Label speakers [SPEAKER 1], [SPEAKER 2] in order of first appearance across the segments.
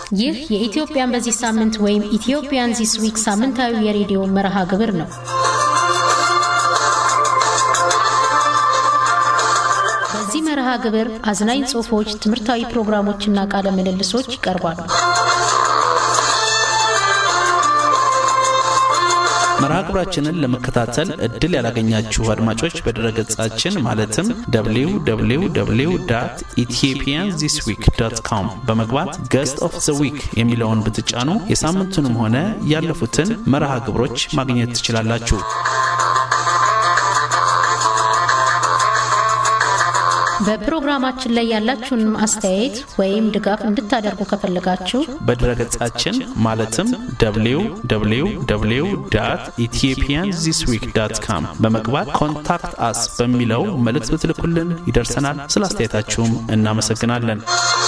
[SPEAKER 1] ይህ የኢትዮጵያን በዚህ ሳምንት ወይም ኢትዮጵያን ዚስ ዊክ ሳምንታዊ የሬዲዮ መርሃ ግብር ነው። በዚህ መርሃ ግብር አዝናኝ ጽሑፎች፣ ትምህርታዊ ፕሮግራሞችና ቃለ ምልልሶች ይቀርባሉ።
[SPEAKER 2] መርሃ ግብራችንን ለመከታተል እድል ያላገኛችሁ አድማጮች በድረገጻችን ማለትም www ኢትዮጵያን ዚስ ዊክ ዶት ኮም በመግባት ገስት ኦፍ ዘ ዊክ የሚለውን ብትጫኑ የሳምንቱንም ሆነ ያለፉትን መርሃ ግብሮች ማግኘት ትችላላችሁ።
[SPEAKER 1] በፕሮግራማችን ላይ ያላችሁን አስተያየት ወይም ድጋፍ እንድታደርጉ ከፈለጋችሁ
[SPEAKER 2] በድረገጻችን ማለትም www ኢትዮጵያን ዚስ ዊክ ዳት ካም በመግባት ኮንታክት አስ በሚለው መልእክት ብትልኩልን ይደርሰናል። ስለ አስተያየታችሁም እናመሰግናለን።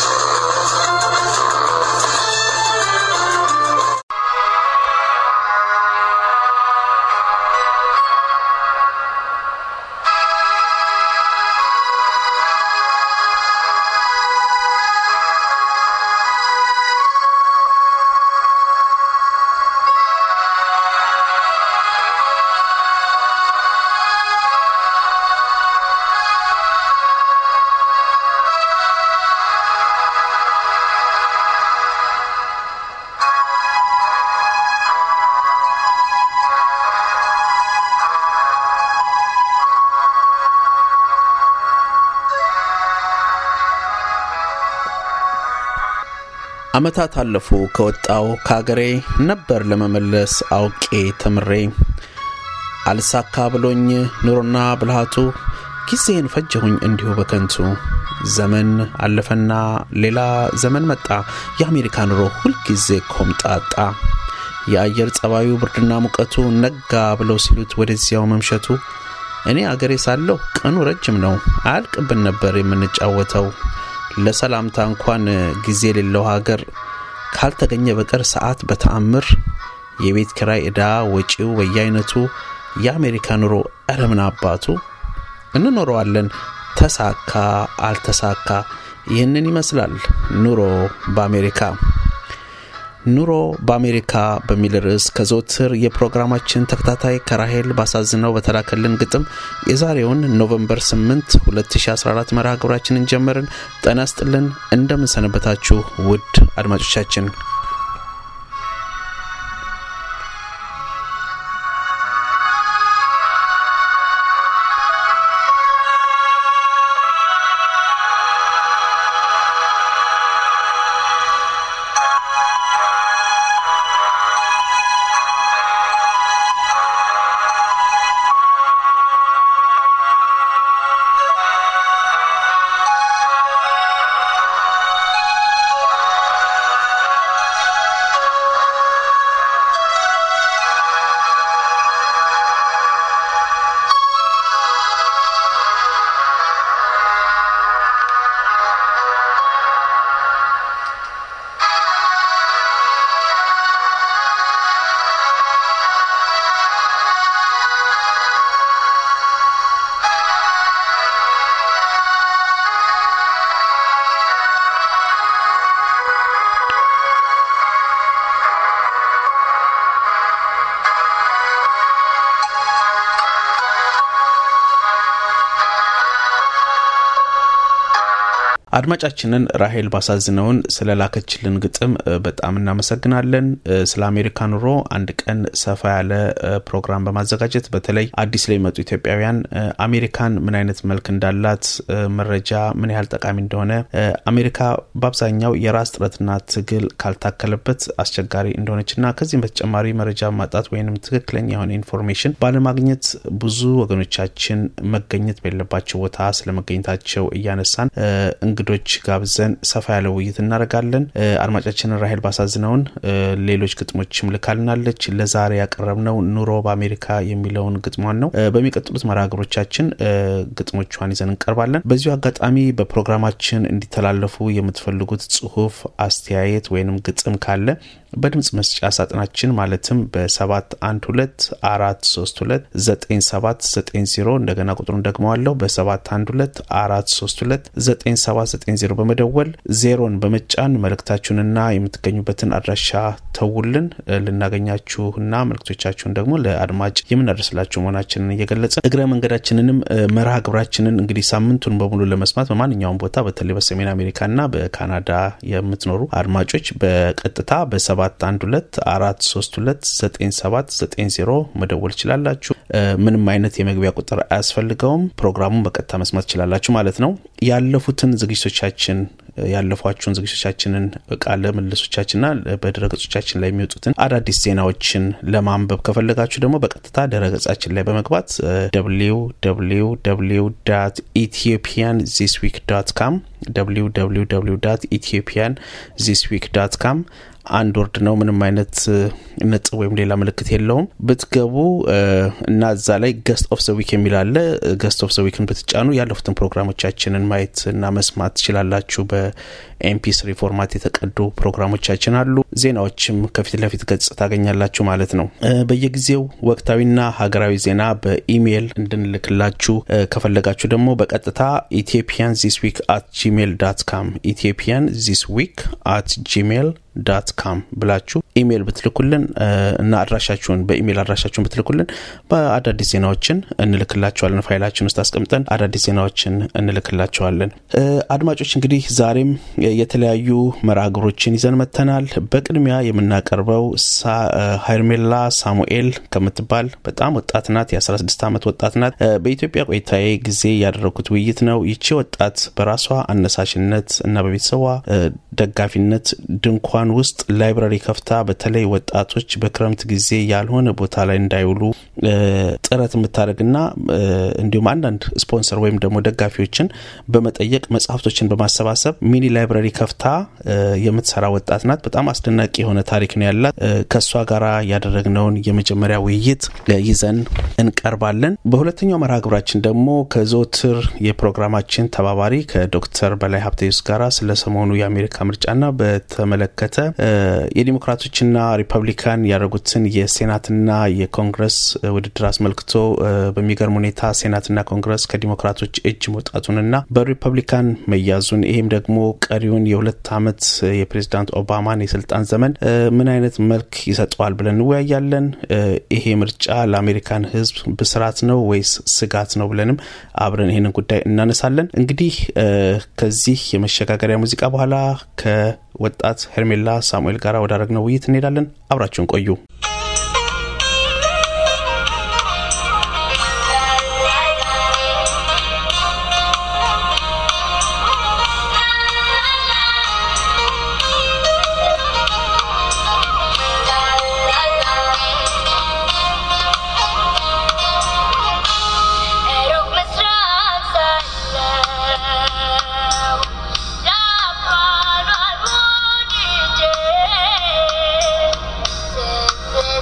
[SPEAKER 2] ዓመታት አለፉ ከወጣው ከአገሬ ነበር ለመመለስ አውቄ ተምሬ አልሳካ ብሎኝ ኑሮና ብልሃቱ ጊዜን ፈጀሁኝ እንዲሁ በከንቱ ዘመን አለፈና ሌላ ዘመን መጣ የአሜሪካ ኑሮ ሁልጊዜ ኮምጣጣ የአየር ጸባዩ ብርድና ሙቀቱ ነጋ ብለው ሲሉት ወደዚያው መምሸቱ እኔ አገሬ ሳለሁ ቀኑ ረጅም ነው አያልቅብን ነበር የምንጫወተው ለሰላምታ እንኳን ጊዜ የሌለው ሀገር ካልተገኘ በቀር ሰዓት በተአምር የቤት ኪራይ ዕዳ ወጪው በየአይነቱ የአሜሪካ ኑሮ እረምን አባቱ እንኖረዋለን ተሳካ አልተሳካ ይህንን ይመስላል ኑሮ በአሜሪካ ኑሮ በአሜሪካ በሚል ርዕስ ከዘወትር የፕሮግራማችን ተከታታይ ከራሄል ባሳዝነው በተላከልን ግጥም የዛሬውን ኖቨምበር 8 2014 መርሃ ግብራችንን ጀመርን። ጤና ይስጥልን። እንደምንሰነበታችሁ ውድ አድማጮቻችን። አድማጫችንን ራሄል ባሳዝነውን ስለ ላከችልን ግጥም በጣም እናመሰግናለን። ስለ አሜሪካ ኑሮ አንድ ቀን ሰፋ ያለ ፕሮግራም በማዘጋጀት በተለይ አዲስ ላይ የመጡ ኢትዮጵያውያን አሜሪካን ምን አይነት መልክ እንዳላት መረጃ ምን ያህል ጠቃሚ እንደሆነ አሜሪካ በአብዛኛው የራስ ጥረትና ትግል ካልታከለበት አስቸጋሪ እንደሆነችና ከዚህም በተጨማሪ መረጃ ማጣት ወይም ትክክለኛ የሆነ ኢንፎርሜሽን ባለማግኘት ብዙ ወገኖቻችን መገኘት በሌለባቸው ቦታ ስለመገኘታቸው እያነሳን እንግዶች ጋብዘን ሰፋ ያለ ውይይት እናደርጋለን። አድማጫችንን ራሄል ባሳዝነውን ሌሎች ግጥሞችም ልካልናለች። ለዛሬ ያቀረብነው ኑሮ በአሜሪካ የሚለውን ግጥሟን ነው። በሚቀጥሉት መርሃግብሮቻችን ግጥሞቿን ይዘን እንቀርባለን። በዚሁ አጋጣሚ በፕሮግራማችን እንዲተላለፉ የምትፈልጉት ጽሁፍ፣ አስተያየት ወይንም ግጥም ካለ በድምፅ መስጫ ሳጥናችን ማለትም በ712 432 9790 እንደገና ቁጥሩን ደግመዋለሁ በ712 432 9790 በመደወል ዜሮን በመጫን መልእክታችሁንና የምትገኙበትን አድራሻ ተውልን። ልናገኛችሁና መልእክቶቻችሁን ደግሞ ለአድማጭ የምናደርስላችሁ መሆናችንን እየገለጸ እግረ መንገዳችንንም መርሃ ግብራችንን እንግዲህ ሳምንቱን በሙሉ ለመስማት በማንኛውም ቦታ በተለይ በሰሜን አሜሪካና በካናዳ የምትኖሩ አድማጮች በቀጥታ በ712 432 9790 መደወል ይችላላችሁ። ምንም አይነት የመግቢያ ቁጥር አያስፈልገውም። ፕሮግራሙን በቀጥታ መስማት ትችላላችሁ ማለት ነው። ያለፉትን ዝግጅቶቻችን ያለፏችሁን ዝግጅቶቻችንን ቃለ ምልሶቻችንና በድረገጾቻችን ላይ የሚወጡትን አዳዲስ ዜናዎችን ለማንበብ ከፈለጋችሁ ደግሞ በቀጥታ ድረገጻችን ላይ በመግባት ደብሊው ደብሊው ደብሊው ዳት ኢትዮጵያን ዚስ ዊክ ዳት ካም ደብሊው ደብሊው ደብሊው ዳት ኢትዮጵያን ዚስ ዊክ ዳት ካም አንድ ወርድ ነው። ምንም አይነት ነጥብ ወይም ሌላ ምልክት የለውም። ብትገቡ እና እዛ ላይ ገስት ኦፍ ዘ ዊክ የሚል አለ። ገስት ኦፍ ዘ ዊክን ብትጫኑ ያለፉትን ፕሮግራሞቻችንን ማየት እና መስማት ትችላላችሁ። በኤምፒ ስሪ ፎርማት የተቀዱ ፕሮግራሞቻችን አሉ። ዜናዎችም ከፊት ለፊት ገጽ ታገኛላችሁ ማለት ነው። በየጊዜው ወቅታዊና ሀገራዊ ዜና በኢሜይል እንድንልክላችሁ ከፈለጋችሁ ደግሞ በቀጥታ ኢትዮጵያን ዚስ ዊክ አት ጂሜል ዳት ካም ኢትዮጵያን ዚስ ዊክ አት ጂሜል ዳት ካም ብላችሁ ኢሜይል ብትልኩልን እና አድራሻችሁን በኢሜይል አድራሻችሁን ብትልኩልን በአዳዲስ ዜናዎችን እንልክላቸዋለን። ፋይላችን ውስጥ አስቀምጠን አዳዲስ ዜናዎችን እንልክላቸዋለን። አድማጮች እንግዲህ ዛሬም የተለያዩ መርሃ ግብሮችን ይዘን መጥተናል። በቅድሚያ የምናቀርበው ሀይርሜላ ሳሙኤል ከምትባል በጣም ወጣት ናት። የ16 ዓመት ወጣት ናት። በኢትዮጵያ ቆይታዬ ጊዜ ያደረጉት ውይይት ነው። ይቺ ወጣት በራሷ አነሳሽነት እና በቤተሰቧ ደጋፊነት ድንኳን ውስጥ ላይብራሪ ከፍታ በተለይ ወጣቶች በክረምት ጊዜ ያልሆነ ቦታ ላይ እንዳይውሉ ጥረት የምታደርግና እንዲሁም አንዳንድ ስፖንሰር ወይም ደግሞ ደጋፊዎችን በመጠየቅ መጽሐፍቶችን በማሰባሰብ ሚኒ ላይብራሪ ከፍታ የምትሰራ ወጣት ናት። በጣም አስደናቂ የሆነ ታሪክ ነው ያላት። ከእሷ ጋር ያደረግነውን የመጀመሪያ ውይይት ይዘን እንቀርባለን። በሁለተኛው መርሃ ግብራችን ደግሞ ከዘወትር የፕሮግራማችን ተባባሪ ከዶክተር በላይ ሀብተዩስ ጋር ስለ ሰሞኑ የአሜሪካ ምርጫና በተመለከተ የዲሞክራቶችና ሪፐብሊካን ያደረጉትን የሴናትና የኮንግረስ ውድድር አስመልክቶ በሚገርም ሁኔታ ሴናትና ኮንግረስ ከዲሞክራቶች እጅ መውጣቱንና በሪፐብሊካን መያዙን ይህም ደግሞ ቀሪውን የሁለት ዓመት የፕሬዚዳንት ኦባማን የስልጣን ዘመን ምን አይነት መልክ ይሰጠዋል ብለን እንወያያለን። ይሄ ምርጫ ለአሜሪካን ሕዝብ ብስራት ነው ወይስ ስጋት ነው ብለንም አብረን ይህንን ጉዳይ እናነሳለን። እንግዲህ ከዚህ የመሸጋገሪያ ሙዚቃ በኋላ ከወጣት ሄርሜላ ሳሙኤል ጋር ወዳደረግነው ውይይት እንሄዳለን። አብራችሁን ቆዩ።
[SPEAKER 3] Thank you.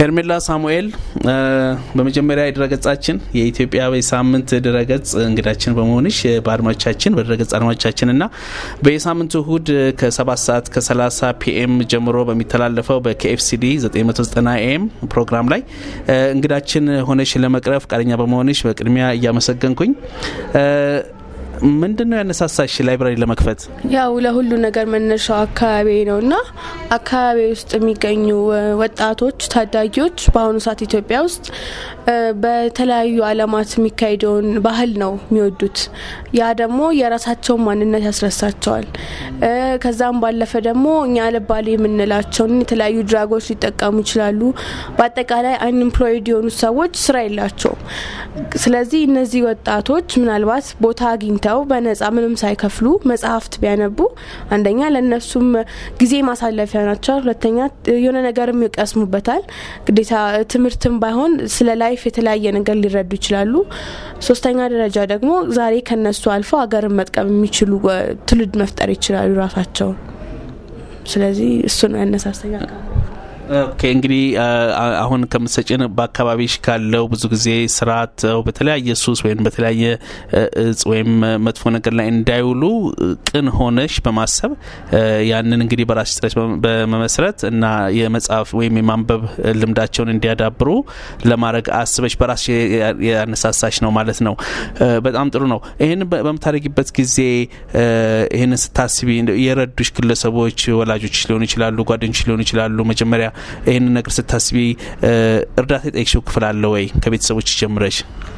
[SPEAKER 2] ሄርሜላ ሳሙኤል በመጀመሪያ የድረገጻችን የኢትዮጵያ በሳምንት ድረገጽ እንግዳችን በመሆንሽ በአድማጮቻችን በድረገጽ አድማጮቻችን እና በየሳምንቱ እሁድ ከ7 ሰዓት ከ30 ፒኤም ጀምሮ በሚተላለፈው በኬኤፍሲዲ 990 ኤም ፕሮግራም ላይ እንግዳችን ሆነሽ ለመቅረብ ፈቃደኛ በመሆንሽ በቅድሚያ እያመሰገንኩኝ ምንድን ነው ያነሳሳሽ ላይብራሪ ለመክፈት?
[SPEAKER 3] ያው ለሁሉ ነገር መነሻው አካባቢ ነው እና አካባቢ ውስጥ የሚገኙ ወጣቶች፣ ታዳጊዎች በአሁኑ ሰዓት ኢትዮጵያ ውስጥ በተለያዩ ዓለማት የሚካሄደውን ባህል ነው የሚወዱት። ያ ደግሞ የራሳቸውን ማንነት ያስረሳቸዋል። ከዛም ባለፈ ደግሞ እኛ አልባሌ የምንላቸውን የተለያዩ ድራጎች ሊጠቀሙ ይችላሉ። በአጠቃላይ አንኤምፕሎይድ የሆኑት ሰዎች ስራ የላቸውም። ስለዚህ እነዚህ ወጣቶች ምናልባት ቦታ አግኝተው በነጻ ምንም ሳይከፍሉ መጽሐፍት ቢያነቡ አንደኛ ለእነሱም ጊዜ ማሳለፊያ ናቸው። ሁለተኛ የሆነ ነገርም ይቀስሙበታል። ግዴታ ትምህርትም ባይሆን ስለ ላይፍ የተለያየ ነገር ሊረዱ ይችላሉ። ሶስተኛ ደረጃ ደግሞ ዛሬ ከነሱ አልፈው ሀገርን መጥቀም የሚችሉ ትውልድ መፍጠር ይችላሉ ራሳቸውን። ስለዚህ እሱ ነው ያነሳሰኛ
[SPEAKER 2] ኦኬ እንግዲህ አሁን ከምትሰጭን በአካባቢሽ ካለው ብዙ ጊዜ ስርዓት በተለያየ ሱስ ወይም በተለያየ እጽ ወይም መጥፎ ነገር ላይ እንዳይውሉ ቅን ሆነሽ በማሰብ ያንን እንግዲህ በራስሽ ጥረት በመመስረት እና የመጽሐፍ ወይም የማንበብ ልምዳቸውን እንዲያዳብሩ ለማድረግ አስበሽ በራስሽ ያነሳሳሽ ነው ማለት ነው። በጣም ጥሩ ነው። ይህን በምታደርጊበት ጊዜ ይህንን ስታስቢ የረዱሽ ግለሰቦች ወላጆች ሊሆኑ ይችላሉ፣ ጓደኞች ሊሆኑ ይችላሉ። መጀመሪያ ይህንን ነገር ስታስቢ እርዳታ የጠየቅሽው ክፍል አለ ወይ? ከቤተሰቦች ጀምረሽ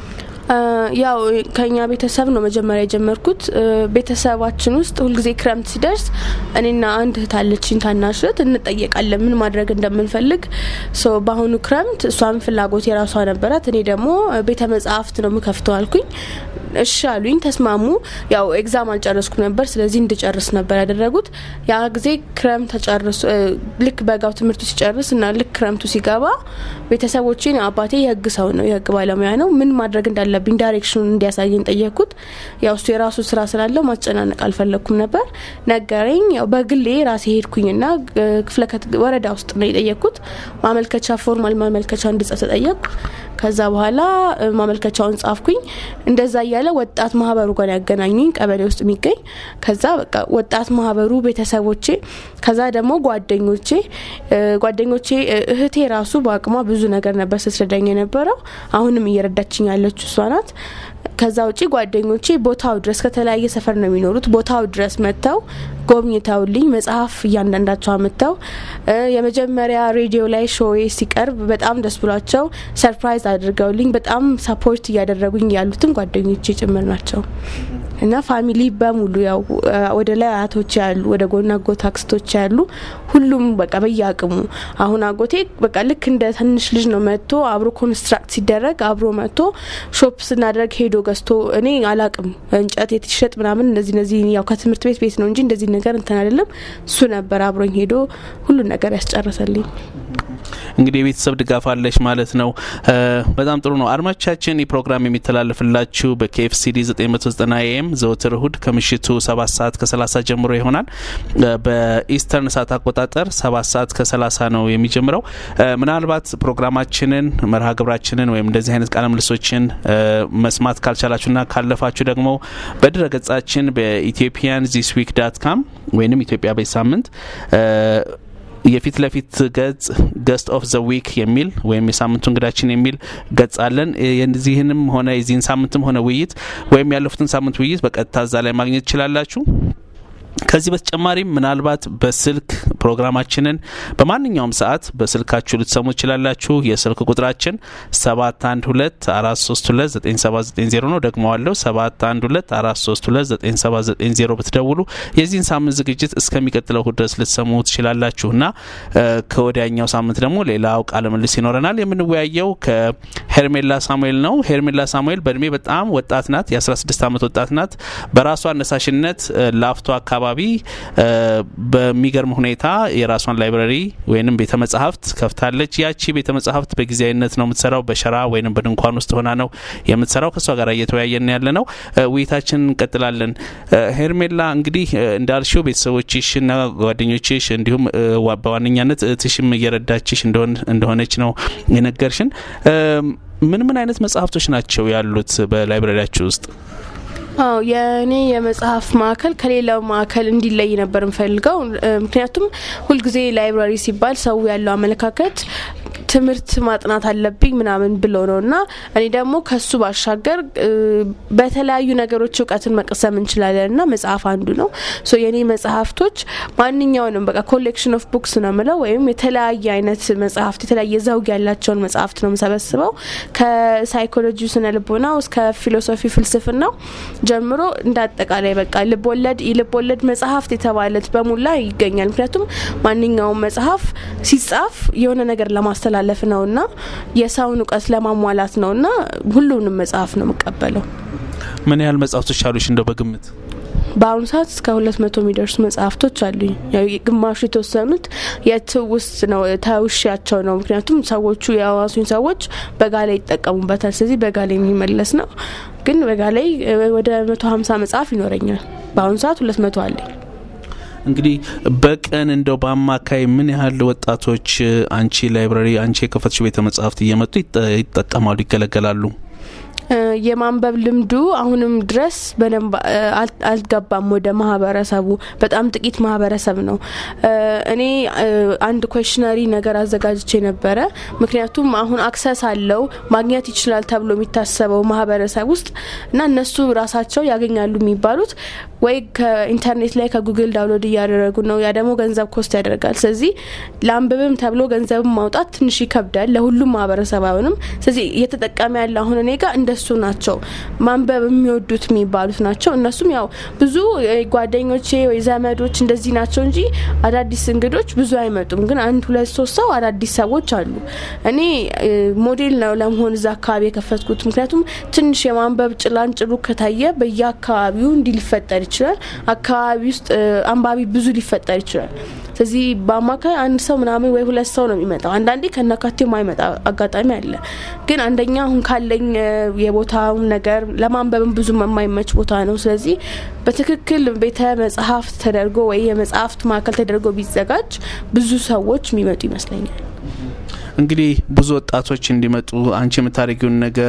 [SPEAKER 3] ያው ከኛ ቤተሰብ ነው መጀመሪያ የጀመርኩት። ቤተሰባችን ውስጥ ሁልጊዜ ክረምት ሲደርስ እኔና አንድ እህት አለችኝ ታናሽ እህት እንጠየቃለን ምን ማድረግ እንደምንፈልግ። በአሁኑ ክረምት እሷን ፍላጎት የራሷ ነበራት። እኔ ደግሞ ቤተ መጽሐፍት ነው ምከፍተው አልኩኝ። እሺ አሉኝ፣ ተስማሙ። ያው ኤግዛም አልጨረስኩ ነበር፣ ስለዚህ እንድጨርስ ነበር ያደረጉት። ያ ጊዜ ክረምት ተጨርሶ ልክ በጋው ትምህርቱ ሲጨርስ እና ልክ ክረምቱ ሲገባ ቤተሰቦቼን አባቴ የህግ ሰው ነው፣ የህግ ባለሙያ ነው፣ ምን ማድረግ እንዳለብኝ ዳይሬክሽኑን እንዲያሳየኝ ጠየቅኩት። ያው እሱ የራሱ ስራ ስላለው ማጨናነቅ አልፈለግኩም ነበር። ነገረኝ። ያው በግሌ ራሴ ሄድኩኝና ክፍለ ወረዳ ውስጥ ነው የጠየቅኩት። ማመልከቻ ፎርማል ማመልከቻ እንድጽፍ ተጠየቅኩ። ከዛ በኋላ ማመልከቻውን ጻፍኩኝ። እንደዛ እያለ ወጣት ማህበሩ ጋር ያገናኙኝ ቀበሌ ውስጥ የሚገኝ ከዛ በቃ ወጣት ማህበሩ ቤተሰቦቼ፣ ከዛ ደግሞ ጓደኞቼ ጓደኞቼ እህቴ ራሱ በአቅሟ ብዙ ነገር ነበር ስትረዳኝ የነበረው። አሁንም እየረዳችኝ ያለችው እሷ ናት። ከዛ ውጪ ጓደኞቼ ቦታው ድረስ ከተለያየ ሰፈር ነው የሚኖሩት። ቦታው ድረስ መጥተው ጎብኝተውልኝ መጽሐፍ እያንዳንዳቸው አምጥተው የመጀመሪያ ሬዲዮ ላይ ሾዌ ሲቀርብ በጣም ደስ ብሏቸው ሰርፕራይዝ አድርገውልኝ በጣም ሰፖርት እያደረጉኝ ያሉትም ጓደኞቼ ጭምር ናቸው እና ፋሚሊ በሙሉ ያው ወደ ላይ አያቶች ያሉ ወደ ጎን አጎት አክስቶች ያሉ ሁሉም በቃ በየአቅሙ አሁን አጎቴ በቃ ልክ እንደ ትንሽ ልጅ ነው መጥቶ አብሮ ኮንስትራክት ሲደረግ አብሮ መጥቶ ሾፕ ስናደርግ ሄዶ ገዝቶ እኔ አላቅም እንጨት የትሸጥ ምናምን እነዚህ እነዚህ ያው ከትምህርት ቤት ቤት ነው እንጂ እንደዚህ ነገር እንትን አይደለም። እሱ ነበር አብሮኝ ሄዶ ሁሉን ነገር ያስጨረሰልኝ።
[SPEAKER 2] እንግዲህ የቤተሰብ ድጋፍ አለሽ ማለት ነው። በጣም ጥሩ ነው። አድማጮቻችን ይህ ፕሮግራም የሚተላለፍላችሁ በኬኤፍሲዲ 990 ኤም ዘወትር እሁድ ከምሽቱ 7 ሰዓት ከ30 ጀምሮ ይሆናል። በኢስተርን ሰዓት አቆጣጠር 7 ሰዓት ከ30 ነው የሚጀምረው። ምናልባት ፕሮግራማችንን መርሃ ግብራችንን ወይም እንደዚህ አይነት ቃለ ምልሶችን መስማት ካልቻላችሁና ካለፋችሁ ደግሞ በድረ ገጻችን በኢትዮጵያን ዚስ ዊክ ዳት ካም ወይም ኢትዮጵያ በዚህ ሳምንት የፊት ለፊት ገጽ ገስት ኦፍ ዘ ዊክ የሚል ወይም የሳምንቱ እንግዳችን የሚል ገጽ አለን። የዚህንም ሆነ የዚህን ሳምንትም ሆነ ውይይት ወይም ያለፉትን ሳምንት ውይይት በቀጥታ እዛ ላይ ማግኘት ትችላላችሁ። ከዚህ በተጨማሪም ምናልባት በስልክ ፕሮግራማችንን በማንኛውም ሰዓት በስልካችሁ ልትሰሙ ትችላላችሁ። የስልክ ቁጥራችን 712 432 9790 ነው። ደግመዋለሁ 712 432 9790 ብትደውሉ የዚህን ሳምንት ዝግጅት እስከሚቀጥለው እሁድ ድረስ ልትሰሙ ትችላላችሁ እና ከወዲያኛው ሳምንት ደግሞ ሌላው ቃለ ምልልስ ይኖረናል። የምንወያየው ሄርሜላ ሳሙኤል ነው። ሄርሜላ ሳሙኤል በእድሜ በጣም ወጣት ናት። የ16 ዓመት ወጣት ናት። በራሷ አነሳሽነት ላፍቶ አካባቢ በሚገርም ሁኔታ የራሷን ላይብረሪ ወይንም ቤተ መጻሕፍት ከፍታለች። ያቺ ቤተ መጻሕፍት በጊዜያዊነት ነው የምትሰራው። በሸራ ወይንም በድንኳን ውስጥ ሆና ነው የምትሰራው። ከእሷ ጋር እየተወያየን ያለ ነው። ውይይታችን እንቀጥላለን። ሄርሜላ እንግዲህ እንዳልሽው ቤተሰቦችሽና ጓደኞችሽ እንዲሁም በዋነኛነት እህትሽም እየረዳችሽ እንደሆነች ነው የነገርሽን። ምን ምን አይነት መጽሐፍቶች ናቸው ያሉት በላይብረሪያችሁ ውስጥ?
[SPEAKER 3] አዎ የእኔ የመጽሐፍ ማዕከል ከሌላው ማዕከል እንዲለይ ነበር የምፈልገው። ምክንያቱም ሁልጊዜ ላይብራሪ ሲባል ሰው ያለው አመለካከት ትምህርት ማጥናት አለብኝ ምናምን ብሎ ነው እና እኔ ደግሞ ከሱ ባሻገር በተለያዩ ነገሮች እውቀትን መቅሰም እንችላለን እና መጽሐፍ አንዱ ነው። ሶ የእኔ መጽሐፍቶች ማንኛውንም በቃ ኮሌክሽን ኦፍ ቡክስ ነው ምለው ወይም የተለያየ አይነት መጽሐፍት የተለያየ ዘውግ ያላቸውን መጽሐፍት ነው የምሰበስበው ከሳይኮሎጂ ስነ ልቦና እስከ ፊሎሶፊ ፍልስፍናው ጀምሮ እንደ አጠቃላይ በቃ ልቦለድ የልቦለድ መጽሐፍት የተባለት በሙላ ይገኛል። ምክንያቱም ማንኛውም መጽሐፍ ሲጻፍ የሆነ ነገር ለማስተላለፍ ነውና የሰውን እውቀት ለማሟላት ነውና ሁሉንም መጽሐፍ ነው የምቀበለው።
[SPEAKER 2] ምን ያህል መጽሐፍቶች አሉሽ እንደው በግምት?
[SPEAKER 3] በአሁኑ ሰዓት እስከ ሁለት መቶ የሚደርሱ መጽሐፍቶች አሉኝ። ግማሹ የተወሰኑት የትውስት ነው ተውሻቸው ነው። ምክንያቱም ሰዎቹ የአዋሱኝ ሰዎች በጋ ላይ ይጠቀሙበታል። ስለዚህ በጋ ላይ የሚመለስ ነው። ግን በጋ ላይ ወደ መቶ ሀምሳ መጽሐፍ ይኖረኛል። በአሁኑ ሰዓት ሁለት መቶ አለኝ።
[SPEAKER 2] እንግዲህ በቀን እንደው በአማካይ ምን ያህል ወጣቶች አንቺ ላይብራሪ አንቺ የከፈትሽው ቤተ መጽሐፍት እየመጡ ይጠቀማሉ፣ ይገለገላሉ?
[SPEAKER 3] የማንበብ ልምዱ አሁንም ድረስ በደንብ አልገባም ወደ ማህበረሰቡ። በጣም ጥቂት ማህበረሰብ ነው። እኔ አንድ ኮሽነሪ ነገር አዘጋጅቼ ነበረ። ምክንያቱም አሁን አክሰስ አለው ማግኘት ይችላል ተብሎ የሚታሰበው ማህበረሰብ ውስጥ እና እነሱ ራሳቸው ያገኛሉ የሚባሉት ወይ ከኢንተርኔት ላይ ከጉግል ዳውንሎድ እያደረጉ ነው። ያ ደግሞ ገንዘብ ኮስት ያደርጋል። ስለዚህ ለአንብብም ተብሎ ገንዘብም ማውጣት ትንሽ ይከብዳል። ለሁሉም ማህበረሰብ አይሆንም። ስለዚህ እየተጠቀመ ያለ አሁን እኔ ጋር እንደሱ ናቸው ማንበብ የሚወዱት የሚባሉት ናቸው። እነሱም ያው ብዙ ጓደኞቼ ወይ ዘመዶች እንደዚህ ናቸው እንጂ አዳዲስ እንግዶች ብዙ አይመጡም። ግን አንድ ሁለት ሶስት ሰው አዳዲስ ሰዎች አሉ። እኔ ሞዴል ነው ለመሆን እዛ አካባቢ የከፈትኩት። ምክንያቱም ትንሽ የማንበብ ጭላንጭሉ ከታየ በየአካባቢው እንዲህ ሊፈጠር ይችላል። አካባቢ ውስጥ አንባቢ ብዙ ሊፈጠር ይችላል። ስለዚህ በአማካይ አንድ ሰው ምናምን ወይ ሁለት ሰው ነው የሚመጣው። አንዳንዴ ከነካቴው ማይመጣ አጋጣሚ አለ። ግን አንደኛ አሁን ካለኝ የቦታው ነገር ለማንበብም ብዙ የማይመች ቦታ ነው። ስለዚህ በትክክል ቤተ መጽሐፍት ተደርጎ ወይ የመጽሐፍት ማዕከል ተደርጎ ቢዘጋጅ ብዙ ሰዎች የሚመጡ ይመስለኛል።
[SPEAKER 2] እንግዲህ ብዙ ወጣቶች እንዲመጡ አንቺ የምታደርጊውን ነገር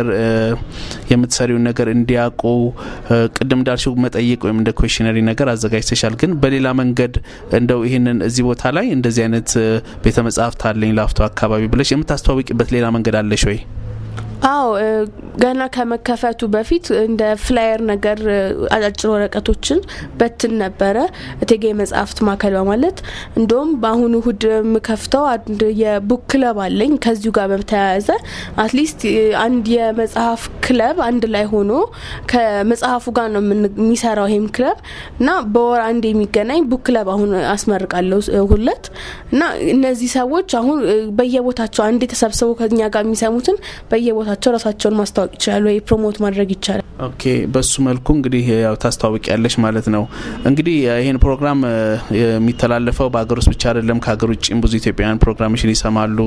[SPEAKER 2] የምትሰሪውን ነገር እንዲያውቁ ቅድም እንዳልሽው መጠይቅ ወይም እንደ ኮሽነሪ ነገር አዘጋጅተሻል። ግን በሌላ መንገድ እንደው ይህንን እዚህ ቦታ ላይ እንደዚህ አይነት ቤተ መጽሐፍት አለኝ ላፍቶ አካባቢ ብለሽ የምታስተዋውቂበት ሌላ መንገድ አለሽ ወይ?
[SPEAKER 3] አዎ ገና ከመከፈቱ በፊት እንደ ፍላየር ነገር አጫጭር ወረቀቶችን በትን ነበረ እቴጌ መጽሐፍት ማዕከል በማለት እንደውም በአሁኑ እሁድ የምከፍተው አንድ የቡክ ክለብ አለኝ። ከዚሁ ጋር በተያያዘ አትሊስት አንድ የመጽሐፍ ክለብ አንድ ላይ ሆኖ ከመጽሐፉ ጋር ነው የሚሰራው ይሄም ክለብ እና በወር አንድ የሚገናኝ ቡክ ክለብ አሁን አስመርቃለሁ ሁለት እና እነዚህ ሰዎች አሁን በየቦታቸው አንድ የተሰብስበው ከኛ ጋር የሚሰሙትን በየቦታቸው ራሳቸውን ማስታወቅ ይችላሉ ወይ ፕሮሞት ማድረግ ይቻላል።
[SPEAKER 2] ኦኬ፣ በሱ መልኩ እንግዲህ ያው ታስተዋውቅ ያለሽ ማለት ነው። እንግዲህ ይህን ፕሮግራም የሚተላለፈው በሀገር ውስጥ ብቻ አይደለም፣ ከሀገር ውጭም ብዙ ኢትዮጵያውያን ፕሮግራምሽን ይሰማሉ።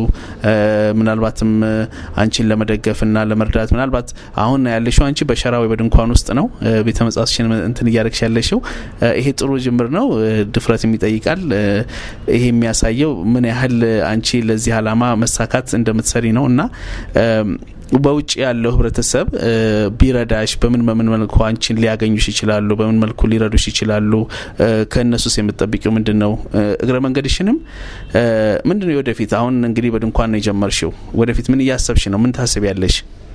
[SPEAKER 2] ምናልባትም አንቺን ለመደገፍና ለመርዳት ምናልባት አሁን ያለሽው አንቺ በሸራ ወይ በድንኳን ውስጥ ነው ቤተ መጽሐፍትሽን እንትን እያደረግሽ ያለሽው። ይሄ ጥሩ ጅምር ነው፣ ድፍረትም ይጠይቃል። ይሄ የሚያሳየው ምን ያህል አንቺ ለዚህ አላማ መሳካት እንደምትሰሪ ነው እና በውጭ ያለው ህብረተሰብ ቢረዳሽ በምን በምን መልኩ አንቺን ሊያገኙሽ ይችላሉ? በምን መልኩ ሊረዱሽ ይችላሉ? ከእነሱስ የምትጠብቂው ምንድን ነው? እግረ መንገድሽንም ምንድን ነው ወደፊት? አሁን እንግዲህ በድንኳን ነው የጀመርሽው። ወደፊት ምን እያሰብሽ ነው? ምን ታስቢያለሽ?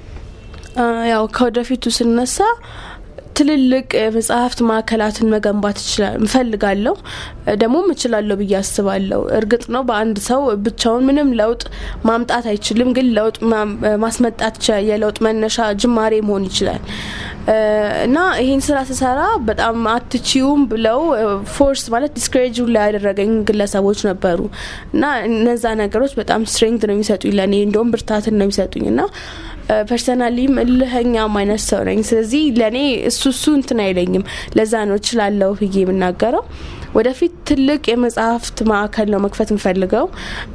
[SPEAKER 3] ያው ከወደፊቱ ስነሳ ትልልቅ መጽሐፍት ማዕከላትን መገንባት ይችላል እንፈልጋለሁ ደግሞም እችላለሁ ብዬ አስባለሁ። እርግጥ ነው በአንድ ሰው ብቻውን ምንም ለውጥ ማምጣት አይችልም፣ ግን ለውጥ ማስመጣት ይችላል። የለውጥ መነሻ ጅማሬ መሆን ይችላል እና ይህን ስራ ስሰራ በጣም አትችዩም ብለው ፎርስ ማለት ዲስክሬጅ ላይ ያደረገኝ ግለሰቦች ነበሩ እና እነዛ ነገሮች በጣም ስትሬንግት ነው የሚሰጡኝ ለእኔ እንደውም ብርታትን ነው የሚሰጡኝ እና ፐርሰናሊም እልህኛም አይነት ሰው ነኝ። ስለዚህ ለእኔ እሱ እሱ እንትን አይለኝም። ለዛ ነው እችላለሁ ብዬ የምናገረው። ወደፊት ትልቅ የመጽሐፍት ማዕከል ነው መክፈት እንፈልገው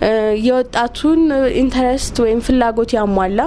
[SPEAKER 3] የወጣቱን ኢንተረስት ወይም ፍላጎት ያሟላ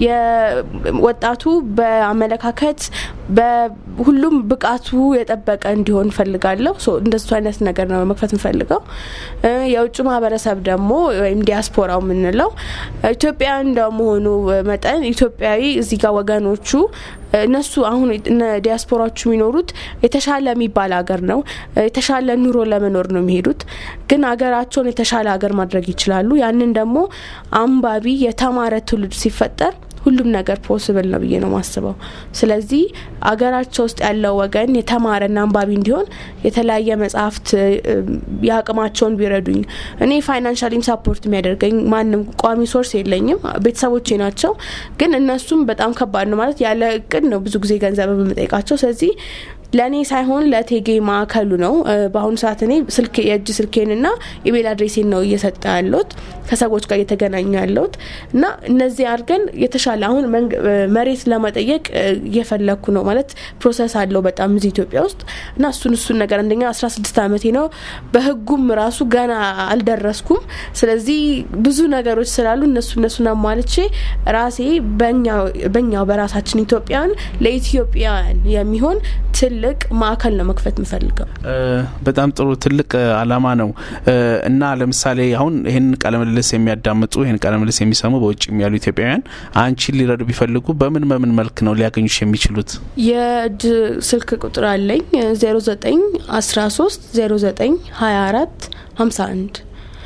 [SPEAKER 3] ወጣቱ በአመለካከት በሁሉም ብቃቱ የጠበቀ እንዲሆን እንፈልጋለሁ። እንደሱ አይነት ነገር ነው መክፈት እንፈልገው። የውጭ ማህበረሰብ ደግሞ ወይም ዲያስፖራው የምንለው ኢትዮጵያ እንደመሆኑ መጠን ኢትዮጵያዊ እዚህ ጋር ወገኖቹ እነሱ አሁን ዲያስፖራዎቹ የሚኖሩት የተሻለ የሚባል ሀገር ነው። የተሻለ ኑሮ ለመኖር ነው የሚሄዱት። ግን ሀገራቸውን የተሻለ ሀገር ማድረግ ይችላሉ። ያንን ደግሞ አንባቢ የተማረ ትውልድ ሲፈጠር ሁሉም ነገር ፖስብል ነው ብዬ ነው ማስበው። ስለዚህ አገራቸው ውስጥ ያለው ወገን የተማረና አንባቢ እንዲሆን የተለያየ መጽሐፍት የአቅማቸውን ቢረዱኝ። እኔ ፋይናንሻሊም ሳፖርት የሚያደርገኝ ማንም ቋሚ ሶርስ የለኝም፣ ቤተሰቦቼ ናቸው። ግን እነሱም በጣም ከባድ ነው ማለት ያለ እቅድ ነው ብዙ ጊዜ ገንዘብ የምጠይቃቸው። ስለዚህ ለእኔ ሳይሆን ለቴጌ ማዕከሉ ነው። በአሁኑ ሰዓት እኔ ስልክ የእጅ ስልኬንና ኢሜል አድሬሴን ነው እየሰጠ ያለሁት ከሰዎች ጋር እየተገናኙ ያለሁት እና እነዚህ አድርገን የተሻለ አሁን መሬት ለመጠየቅ እየፈለግኩ ነው ማለት ፕሮሰስ አለው በጣም እዚህ ኢትዮጵያ ውስጥ እና እሱን እሱን ነገር አንደኛ አስራ ስድስት አመቴ ነው። በህጉም ራሱ ገና አልደረስኩም። ስለዚህ ብዙ ነገሮች ስላሉ እነሱ እነሱን አሟልቼ ራሴ በኛው በራሳችን ኢትዮጵያን ለኢትዮጵያውያን የሚሆን ትልቅ ማዕከል ነው መክፈት የምፈልገው።
[SPEAKER 2] በጣም ጥሩ ትልቅ አላማ ነው እና ለምሳሌ አሁን ይህን ቃለምልልስ የሚያዳምጡ ይህን ቃለምልልስ የሚሰሙ በውጭ ያሉ ኢትዮጵያውያን አንቺን ሊረዱ ቢፈልጉ በምን በምን መልክ ነው ሊያገኙሽ የሚችሉት?
[SPEAKER 3] የእጅ ስልክ ቁጥር አለኝ 09 13 09 24 51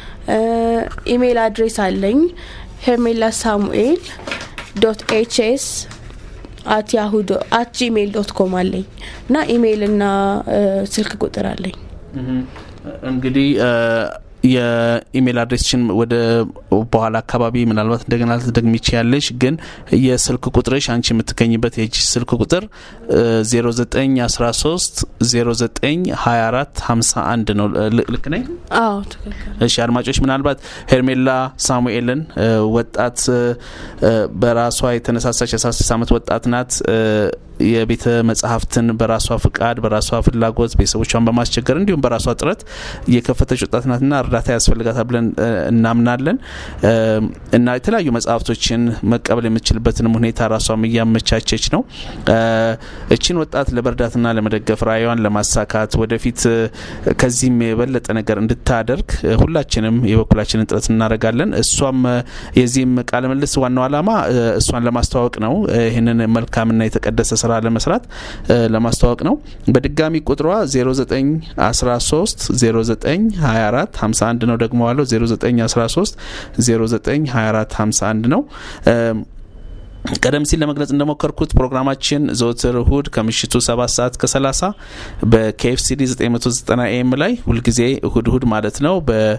[SPEAKER 3] ኢሜይል አድሬስ አለኝ ሄርሜላ ሳሙኤል ዶት ኤችኤስ አት ያሁ አት ጂሜይል ዶት ኮም አለኝ እና ኢሜይል እና ስልክ ቁጥር አለኝ።
[SPEAKER 2] እንግዲህ የኢሜል አድሬስችን ወደ በኋላ አካባቢ ምናልባት እንደገና ልትደግሚ ያለሽ ግን የስልክ ቁጥርሽ አንቺ የምትገኝበት የእጅ ስልክ ቁጥር 0913 0924 51 ነው። ልክ ነኝ?
[SPEAKER 3] አዎ ትክክል።
[SPEAKER 2] እሺ አድማጮች፣ ምናልባት ሄርሜላ ሳሙኤልን ወጣት በራሷ የተነሳሳች የ16 ዓመት ወጣት ናት። የቤተ መጽሐፍትን በራሷ ፍቃድ በራሷ ፍላጎት ቤተሰቦቿን በማስቸገር እንዲሁም በራሷ ጥረት የከፈተች ወጣት ናትና እርዳታ ያስፈልጋታል ብለን እናምናለን እና የተለያዩ መጽሐፍቶችን መቀበል የምትችልበትንም ሁኔታ ራሷም እያመቻቸች ነው። እችን ወጣት ለመርዳትና ለመደገፍ ራዕይዋን ለማሳካት ወደፊት ከዚህም የበለጠ ነገር እንድታደርግ ሁላችንም የበኩላችንን ጥረት እናደርጋለን። እሷም የዚህም ቃለ ምልልስ ዋናው ዓላማ እሷን ለማስተዋወቅ ነው። ይህንን መልካምና የተቀደሰ ስራ ለመስራት ለማስተዋወቅ ነው። በድጋሚ ቁጥሯ 0913 0924 51 ነው። ደግሞ ዋለው 0913 0924 51 ነው። ቀደም ሲል ለመግለጽ እንደሞከርኩት ፕሮግራማችን ዘወትር እሁድ ከምሽቱ 7 ሰዓት ከ30 በኬኤፍሲዲ 990 ኤም ላይ ሁልጊዜ እሁድ እሁድ ማለት ነው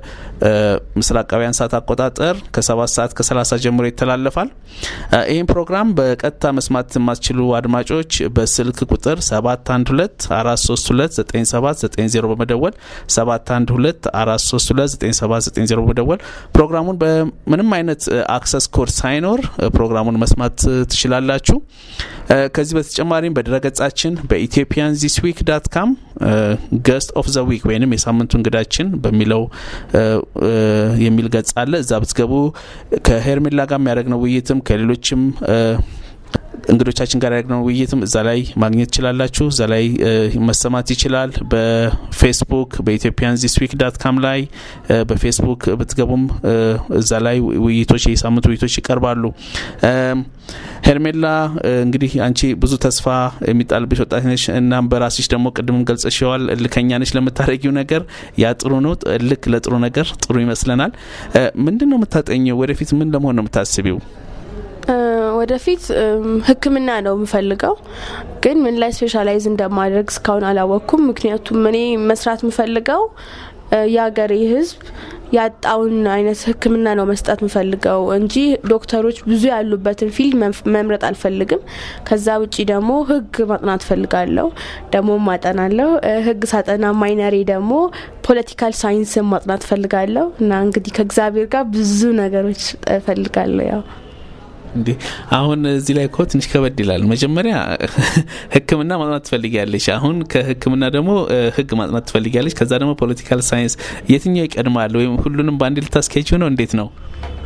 [SPEAKER 2] በምስራቃውያን ሰዓት አቆጣጠር ከ7 ሰዓት ከ30 ጀምሮ ይተላለፋል። ይህም ፕሮግራም በቀጥታ መስማት የማትችሉ አድማጮች በስልክ ቁጥር 712 432 9790 በመደወል 712 432 9790 በመደወል ፕሮግራሙን በምንም አይነት አክሰስ ኮድ ሳይኖር ፕሮግራሙን መስማት ትችላላችሁ። ከዚህ በተጨማሪም በድረገጻችን በኢትዮጵያን ዚስ ዊክ ዳት ካም ገስት ኦፍ ዘ ዊክ ወይንም የሳምንቱ እንግዳችን በሚለው የሚል ገጽ አለ። እዛ ብትገቡ ከሄርሜላ ጋር የሚያደርግነው ውይይትም ከሌሎችም እንግዶቻችን ጋር ያደረግነው ውይይትም እዛ ላይ ማግኘት ትችላላችሁ። እዛ ላይ መሰማት ይችላል። በፌስቡክ በኢትዮጵያን ዚስ ዊክ ዳት ካም ላይ በፌስቡክ ብትገቡም እዛ ላይ ውይይቶች የሳምንት ውይይቶች ይቀርባሉ። ሄርሜላ እንግዲህ አንቺ ብዙ ተስፋ የሚጣልብሽ ወጣት ነሽ። እናም በራስሽ ደግሞ ቅድምም ገልጸሽዋል፣ እልከኛ ነሽ ለምታደረጊው ነገር። ያ ጥሩ ነው። እልክ ለጥሩ ነገር ጥሩ ይመስለናል። ምንድን ነው የምታጠኘው? ወደፊት ምን ለመሆን ነው የምታስቢው?
[SPEAKER 3] ወደፊት ሕክምና ነው የምፈልገው፣ ግን ምን ላይ ስፔሻላይዝ እንደማድረግ እስካሁን አላወቅኩም። ምክንያቱም እኔ መስራት የምፈልገው የሀገሬ ሕዝብ ያጣውን አይነት ሕክምና ነው መስጠት የምፈልገው እንጂ ዶክተሮች ብዙ ያሉበትን ፊልድ መምረጥ አልፈልግም። ከዛ ውጪ ደግሞ ሕግ ማጥናት ፈልጋለሁ፣ ደግሞ ማጠናለሁ። ሕግ ሳጠና ማይነሬ ደግሞ ፖለቲካል ሳይንስን ማጥናት ፈልጋለሁ እና እንግዲህ ከእግዚአብሔር ጋር ብዙ ነገሮች ፈልጋለሁ ያው
[SPEAKER 2] እንዴ አሁን እዚህ ላይ እኮ ትንሽ ከበድ ይላል። መጀመሪያ ሕክምና ማጥናት ትፈልጊያለሽ። አሁን ከሕክምና ደግሞ ሕግ ማጥናት ትፈልጊያለሽ። ከዛ ደግሞ ፖለቲካል ሳይንስ፣ የትኛው ይቀድማል? ወይም ሁሉንም በአንድ ልታስኬጂው ነው? እንዴት ነው?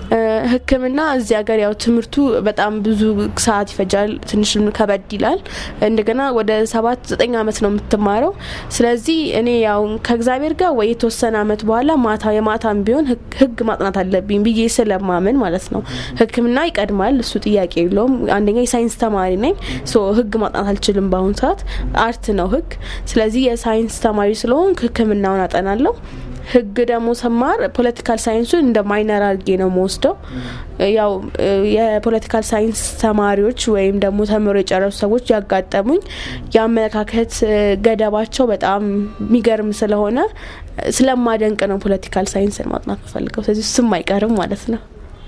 [SPEAKER 3] ህክምና እዚህ ሀገር ያው ትምህርቱ በጣም ብዙ ሰዓት ይፈጃል። ትንሽ ከበድ ይላል። እንደገና ወደ ሰባት ዘጠኝ አመት ነው የምትማረው። ስለዚህ እኔ ያው ከእግዚአብሔር ጋር ወይ የተወሰነ አመት በኋላ ማታ የማታም ቢሆን ህግ ማጥናት አለብኝ ብዬ ስለማመን ማለት ነው ህክምና ይቀድማል። እሱ ጥያቄ የለውም። አንደኛ የሳይንስ ተማሪ ነኝ። ሶ ህግ ማጥናት አልችልም በአሁኑ ሰዓት አርት ነው ህግ። ስለዚህ የሳይንስ ተማሪ ስለሆን ህክምናውን አጠናለሁ። ህግ ደግሞ ሰማር ፖለቲካል ሳይንሱን እንደ ማይነር አድርጌ ነው መወስደው። ያው የፖለቲካል ሳይንስ ተማሪዎች ወይም ደግሞ ተምሮ የጨረሱ ሰዎች ያጋጠሙኝ የአመለካከት ገደባቸው በጣም የሚገርም ስለሆነ ስለማደንቅ ነው ፖለቲካል ሳይንስን ማጥናት ፈልገው። ስለዚህ እሱም አይቀርም ማለት ነው።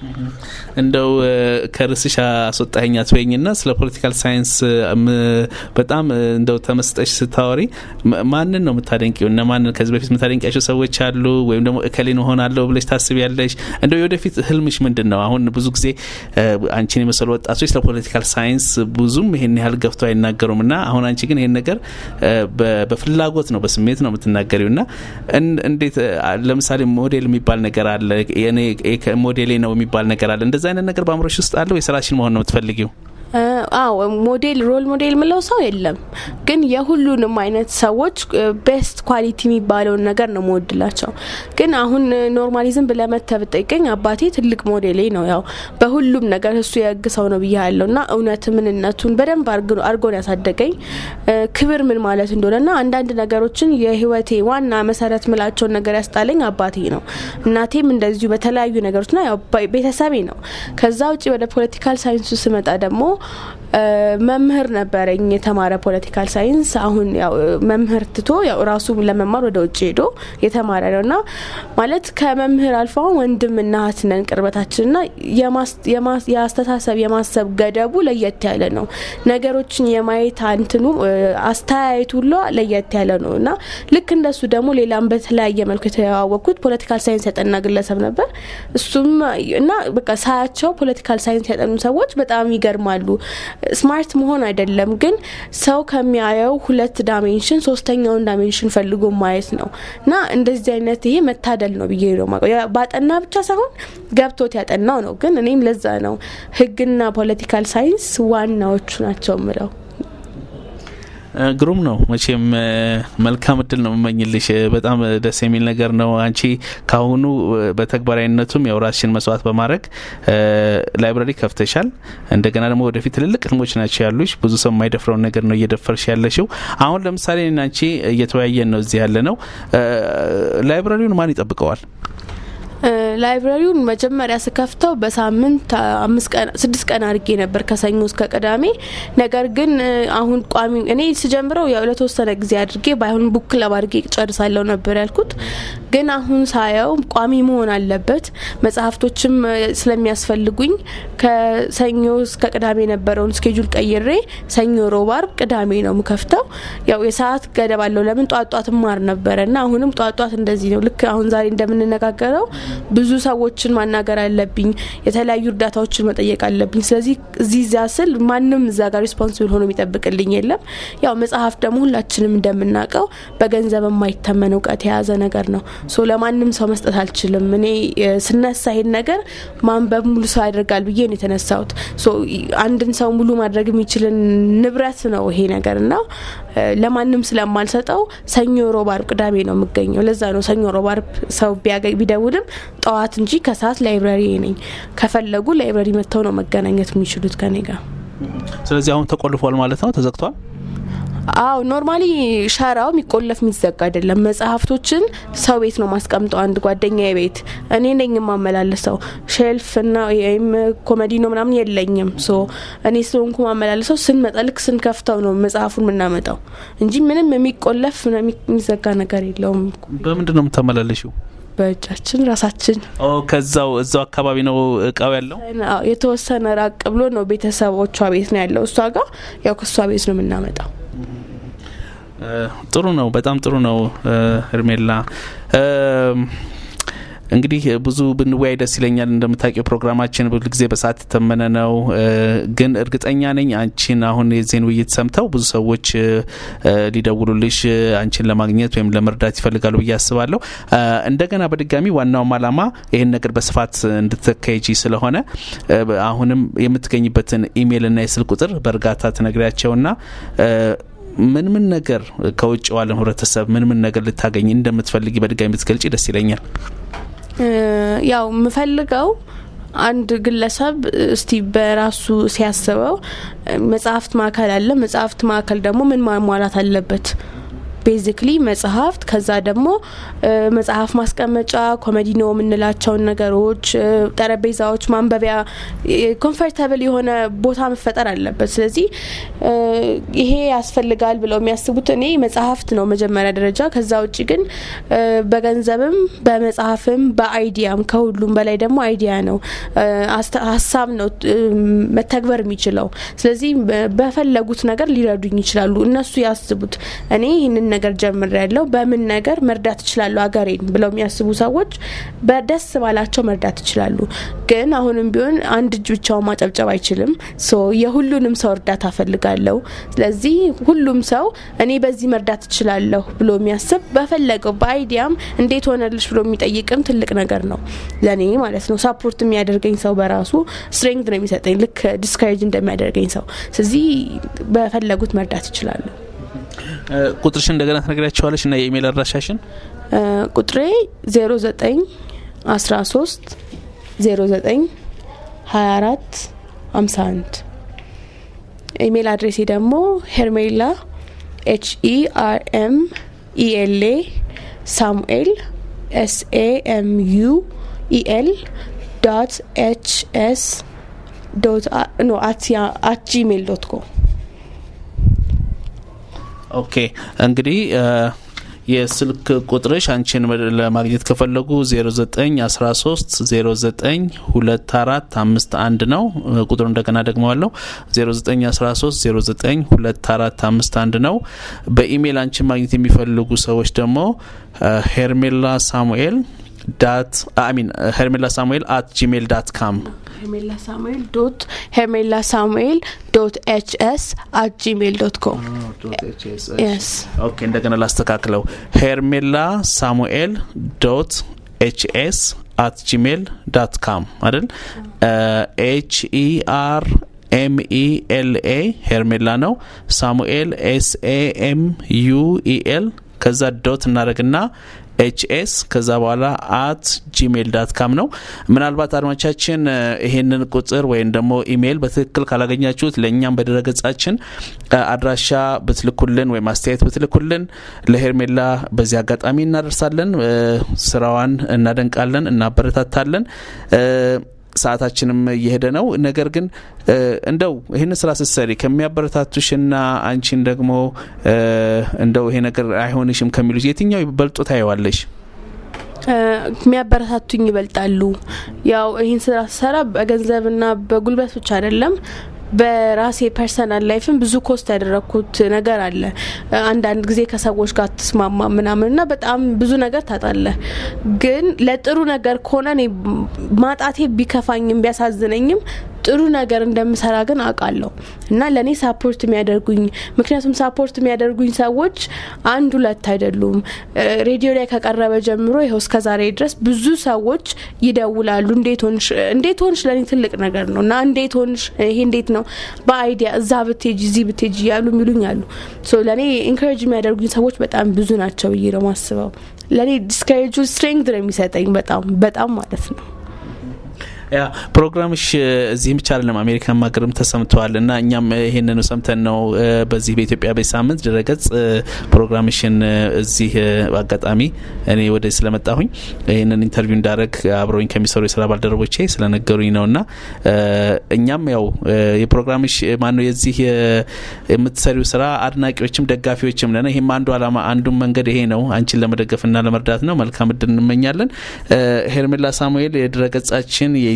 [SPEAKER 2] እንደው ከርስሽ አስወጣኸኝ አትበይኝና ስለ ፖለቲካል ሳይንስ በጣም እንደው ተመስጠሽ ስታወሪ ማንን ነው የምታደንቂው? እነ ማንን ከዚህ በፊት የምታደንቂያቸው ሰዎች አሉ? ወይም ደግሞ እከሌን እሆናለሁ ብለሽ ታስቢያለሽ? እንደው የወደፊት ህልምሽ ምንድን ነው? አሁን ብዙ ጊዜ አንቺን የመሰሉ ወጣቶች ስለ ፖለቲካል ሳይንስ ብዙም ይሄን ያህል ገፍተው አይናገሩም እና አሁን አንቺ ግን ይሄን ነገር በፍላጎት ነው በስሜት ነው የምትናገሪው እና እንዴት ለምሳሌ ሞዴል የሚባል ነገር አለ ሞዴሌ ነው የሚባል ነገር አለ። እንደዚ አይነት ነገር በአእምሮሽ ውስጥ አለ ወይ? ስራሽን መሆን ነው የምትፈልጊው?
[SPEAKER 3] አዎ ሞዴል ሮል ሞዴል ምለው ሰው የለም፣ ግን የሁሉንም አይነት ሰዎች ቤስት ኳሊቲ የሚባለውን ነገር ነው መወድላቸው። ግን አሁን ኖርማሊዝም ብለመተ ብጠይቀኝ አባቴ ትልቅ ሞዴሌ ነው። ያው በሁሉም ነገር እሱ የህግ ሰው ነው ብዬ ያለው እና እውነት ምንነቱን በደንብ አርጎን ያሳደገኝ ክብር ምን ማለት እንደሆነ ና አንዳንድ ነገሮችን የህይወቴ ዋና መሰረት ምላቸውን ነገር ያስጣለኝ አባቴ ነው። እናቴም እንደዚሁ በተለያዩ ነገሮች ና ያው ቤተሰቤ ነው። ከዛ ውጭ ወደ ፖለቲካል ሳይንሱ ስመጣ ደግሞ መምህር ነበረኝ የተማረ ፖለቲካል ሳይንስ። አሁን ያው መምህር ትቶ ያው ራሱ ለመማር ወደ ውጭ ሄዶ የተማረ ነው እና ማለት ከመምህር አልፎ አሁን ወንድምና እህት ነን ቅርበታችን ና የአስተሳሰብ የማሰብ ገደቡ ለየት ያለ ነው። ነገሮችን የማየት አንትኑ አስተያየቱ ሁሉ ለየት ያለ ነው እና ልክ እንደሱ ደግሞ ሌላም በተለያየ መልኩ የተዋወቅኩት ፖለቲካል ሳይንስ ያጠና ግለሰብ ነበር። እሱም እና በቃ ሳያቸው ፖለቲካል ሳይንስ ያጠኑ ሰዎች በጣም ይገርማሉ። ስማርት መሆን አይደለም ግን ሰው ከሚያየው ሁለት ዳሜንሽን ሶስተኛውን ዳሜንሽን ፈልጎ ማየት ነው እና እንደዚህ አይነት ይሄ መታደል ነው ብዬ ነው ባጠና ብቻ ሳይሆን ገብቶት ያጠናው ነው። ግን እኔም ለዛ ነው ህግና ፖለቲካል ሳይንስ ዋናዎቹ ናቸው ምለው።
[SPEAKER 2] ግሩም ነው። መቼም መልካም እድል ነው የምመኝልሽ። በጣም ደስ የሚል ነገር ነው። አንቺ ካሁኑ በተግባራዊነቱም ያው ራስሽን መስዋዕት በማድረግ ላይብራሪ ከፍተሻል። እንደገና ደግሞ ወደፊት ትልልቅ ህልሞች ናቸው ያሉሽ። ብዙ ሰው የማይደፍረውን ነገር ነው እየደፈርሽ ያለሽው። አሁን ለምሳሌ አንቺ እየተወያየን ነው እዚህ ያለ ነው። ላይብራሪውን ማን ይጠብቀዋል?
[SPEAKER 3] ላይብራሪውን መጀመሪያ ስከፍተው በሳምንት አምስት ቀን ስድስት ቀን አድርጌ ነበር ከሰኞ እስከ ቅዳሜ። ነገር ግን አሁን ቋሚ እኔ ስጀምረው ያው ለተወሰነ ጊዜ አድርጌ ባይሆን ቡክ ክለብ አድርጌ ጨርሳለሁ ነበር ያልኩት። ግን አሁን ሳየው ቋሚ መሆን አለበት። መጽሐፍቶችም ስለሚያስፈልጉኝ ከሰኞ እስከ ቅዳሜ የነበረውን ስኬጁል ቀይሬ ሰኞ፣ ሮብ፣ አርብ፣ ቅዳሜ ነው ምከፍተው። ያው የሰዓት ገደብ አለው። ለምን ጧት ጧት ማር ነበረ እና አሁንም ጧት ጧት እንደዚህ ነው። ልክ አሁን ዛሬ እንደምንነጋገረው ብዙ ሰዎችን ማናገር አለብኝ። የተለያዩ እርዳታዎችን መጠየቅ አለብኝ። ስለዚህ እዚህ እዚያ ስል ማንም እዛ ጋር ሪስፖንሲብል ሆኖ የሚጠብቅልኝ የለም። ያው መጽሐፍ ደግሞ ሁላችንም እንደምናውቀው በገንዘብ የማይተመን እውቀት የያዘ ነገር ነው። ሶ ለማንም ሰው መስጠት አልችልም። እኔ ስነሳ ይሄን ነገር ማንበብ ሙሉ ሰው ያደርጋል ብዬ ነው የተነሳሁት። ሶ አንድን ሰው ሙሉ ማድረግ የሚችልን ንብረት ነው ይሄ ነገር እና ለማንም ስለማልሰጠው ሰኞ፣ ሮብ፣ አርብ፣ ቅዳሜ ነው የምገኘው። ለዛ ነው ሰኞ፣ ሮብ፣ አርብ ሰው ቢደውልም ጠዋት እንጂ ከሰዓት ላይብራሪ ነኝ። ከፈለጉ ላይብራሪ መጥተው ነው መገናኘት የሚችሉት ከኔ ጋር።
[SPEAKER 2] ስለዚህ አሁን ተቆልፏል ማለት ነው፣ ተዘግቷል።
[SPEAKER 3] አው ኖርማሊ ሸራው የሚቆለፍ የሚዘጋ አይደለም። መጽሐፍቶችን ሰው ቤት ነው ማስቀምጠው፣ አንድ ጓደኛ ቤት። እኔ ነኝ የማመላለሰው። ሼልፍ እና ወይም ኮሜዲ ነው ምናምን የለኝም። ሶ እኔ ስለሆንኩ ማመላለሰው። ስንመጣ ልክ ስንከፍተው ነው መጽሐፉን የምናመጣው እንጂ ምንም የሚቆለፍ የሚዘጋ ነገር የለውም።
[SPEAKER 2] በምንድን ነው የምታመላለሽው?
[SPEAKER 3] በእጃችን ራሳችን
[SPEAKER 2] ከዛው እዛው አካባቢ ነው እቃው ያለው።
[SPEAKER 3] የተወሰነ ራቅ ብሎ ነው ቤተሰቦቿ ቤት ነው ያለው። እሷ ጋር ያው ከእሷ ቤት ነው የምናመጣው።
[SPEAKER 2] ጥሩ ነው። በጣም ጥሩ ነው። እርሜላ እንግዲህ ብዙ ብንወያይ ደስ ይለኛል። እንደምታውቂው ፕሮግራማችን ብዙ ጊዜ በሰዓት የተመነ ነው። ግን እርግጠኛ ነኝ አንቺን አሁን የዜን ውይይት ሰምተው ብዙ ሰዎች ሊደውሉልሽ አንቺን ለማግኘት ወይም ለመርዳት ይፈልጋሉ ብዬ አስባለሁ። እንደገና በድጋሚ ዋናውም አላማ ይህን ነገር በስፋት እንድትካሄጂ ስለሆነ አሁንም የምትገኝበትን ኢሜይልና የስልክ ቁጥር በእርጋታ ትነግሪያቸውና ምን ምን ነገር ከውጭ ዋለን ህብረተሰብ ምን ምን ነገር ልታገኝ እንደምትፈልጊ በድጋሚ ብትገልጪ ደስ ይለኛል።
[SPEAKER 3] ያው የምፈልገው አንድ ግለሰብ እስቲ በራሱ ሲያስበው መጽሐፍት ማዕከል አለ። መጽሐፍት ማዕከል ደግሞ ምን ማሟላት አለበት? ቤዚክሊ መጽሐፍት፣ ከዛ ደግሞ መጽሐፍ ማስቀመጫ፣ ኮሜዲኖ የምንላቸውን ነገሮች፣ ጠረጴዛዎች፣ ማንበቢያ፣ ኮንፈርታብል የሆነ ቦታ መፈጠር አለበት። ስለዚህ ይሄ ያስፈልጋል ብለው የሚያስቡት እኔ መጽሐፍት ነው መጀመሪያ ደረጃ። ከዛ ውጭ ግን በገንዘብም በመጽሐፍም በአይዲያም ከሁሉም በላይ ደግሞ አይዲያ ነው፣ ሀሳብ ነው መተግበር የሚችለው። ስለዚህ በፈለጉት ነገር ሊረዱኝ ይችላሉ። እነሱ ያስቡት እኔ ይህንን ነገር ጀምር ያለው በምን ነገር መርዳት ይችላሉ ሀገሬን ብለው የሚያስቡ ሰዎች በደስ ባላቸው መርዳት ይችላሉ። ግን አሁንም ቢሆን አንድ እጅ ብቻውን ማጨብጨብ አይችልም። ሶ የሁሉንም ሰው እርዳታ ፈልጋለሁ። ስለዚህ ሁሉም ሰው እኔ በዚህ መርዳት እችላለሁ ብሎ የሚያስብ በፈለገው በአይዲያም እንዴት ሆነልሽ ብሎ የሚጠይቅም ትልቅ ነገር ነው ለእኔ ማለት ነው። ሳፖርት የሚያደርገኝ ሰው በራሱ ስትሬንግት ነው የሚሰጠኝ ልክ ዲስካሬጅ እንደሚያደርገኝ ሰው። ስለዚህ በፈለጉት መርዳት ይችላሉ።
[SPEAKER 2] ቁጥርሽን እንደገና ትነግሪያቸዋለሽ እና የኢሜይል አድራሻሽን?
[SPEAKER 3] ቁጥሬ 09 13 09 24 51 ኢሜይል አድሬሴ ደግሞ ሄርሜላ ኤች ኢ አር ኤም ኢ ኤል ኤ ሳሙኤል ኤስ ኤ ኤም ዩ ኢ ኤል ዶት ኤች ኤስ ዶት ኖ አት ጂሜል ዶት ኮም
[SPEAKER 2] ኦኬ እንግዲህ የስልክ ቁጥርሽ አንቺን ለማግኘት ከፈለጉ 0913 092451 ነው። ቁጥሩ እንደገና ደግመዋለሁ 0913 092451 ነው። በኢሜይል አንቺን ማግኘት የሚፈልጉ ሰዎች ደግሞ ሄርሜላ ሳሙኤል ዳት አሚን ሄርሜላ ሳሙኤል አት ጂሜል ዳት ካም
[SPEAKER 3] ሄርሜላ ሳሙኤል ዶት ሄርሜላ ሳሙኤል ዶት ኤች ኤስ አት ጂሜል ዶት ኮም
[SPEAKER 2] ኦኬ እንደገና ላስተካክለው ሄርሜላ ሳሙኤል ዶት ኤች ኤስ አት ጂሜል ዳት ካም አይደል ኤች ኢ አር ኤም ኢ ኤል ኤ ሄርሜላ ነው ሳሙኤል ኤስ ኤ ኤም ዩ ኢ ኤል ከዛ ዶት እናደረግና ኤችኤስ ከዛ በኋላ አት ጂሜል ዳት ካም ነው። ምናልባት አድማቻችን ይሄንን ቁጥር ወይም ደግሞ ኢሜይል በትክክል ካላገኛችሁት ለእኛም በድረገጻችን አድራሻ ብትልኩልን ወይም አስተያየት ብትልኩልን ለሄርሜላ በዚህ አጋጣሚ እናደርሳለን። ስራዋን እናደንቃለን፣ እናበረታታለን። ሰዓታችንም እየሄደ ነው። ነገር ግን እንደው ይህን ስራ ስትሰሪ ከሚያበረታቱሽና አንቺን ደግሞ እንደው ይሄ ነገር አይሆንሽም ከሚሉሽ የትኛው በልጦ ታየዋለሽ?
[SPEAKER 3] የሚያበረታቱኝ ይበልጣሉ። ያው ይህን ስራ ስሰራ በገንዘብና በጉልበት ብቻ አይደለም በራሴ ፐርሰናል ላይፍም ብዙ ኮስት ያደረግኩት ነገር አለ። አንዳንድ ጊዜ ከሰዎች ጋር ትስማማ ምናምን ና በጣም ብዙ ነገር ታጣለ። ግን ለጥሩ ነገር ከሆነ እኔ ማጣቴ ቢከፋኝም ቢያሳዝነኝም ጥሩ ነገር እንደምሰራ ግን አውቃለሁ እና ለእኔ ሳፖርት የሚያደርጉኝ ምክንያቱም ሳፖርት የሚያደርጉኝ ሰዎች አንድ ሁለት አይደሉም። ሬዲዮ ላይ ከቀረበ ጀምሮ ይኸው እስከ ዛሬ ድረስ ብዙ ሰዎች ይደውላሉ። እንዴት ሆንሽ እንዴት ሆንሽ ለእኔ ትልቅ ነገር ነው እና እንዴት ሆንሽ ይሄ እንዴት ነው በአይዲያ እዛ ብትሄጂ እዚህ ብትሄጂ እያሉ የሚሉኝ አሉ። ለእኔ ኢንካሬጅ የሚያደርጉኝ ሰዎች በጣም ብዙ ናቸው ብዬ ነው ማስበው። ለእኔ ዲስካሬጁ ስትሬንግት ነው የሚሰጠኝ በጣም በጣም ማለት ነው።
[SPEAKER 2] ያ ፕሮግራምሽ እዚህም ብቻ አይደለም አሜሪካን ሀገርም ተሰምተዋል እና እኛም ይሄንኑ ሰምተን ነው በዚህ በኢትዮጵያ ቤት ሳምንት ድረገጽ ፕሮግራምሽን እዚህ አጋጣሚ እኔ ወደ ስለመጣሁኝ ይህንን ኢንተርቪው እንዳደረግ አብረውኝ ከሚሰሩ የስራ ባልደረቦቼ ስለነገሩኝ ነው እና እኛም ያው የፕሮግራምሽ ማነው የዚህ የምትሰሪው ስራ አድናቂዎችም ደጋፊዎችም ነን። ይህም አንዱ አላማ አንዱን መንገድ ይሄ ነው፣ አንቺን ለመደገፍና ለመርዳት ነው። መልካም እድል እንመኛለን። ሄርሜላ ሳሙኤል የድረገጻችን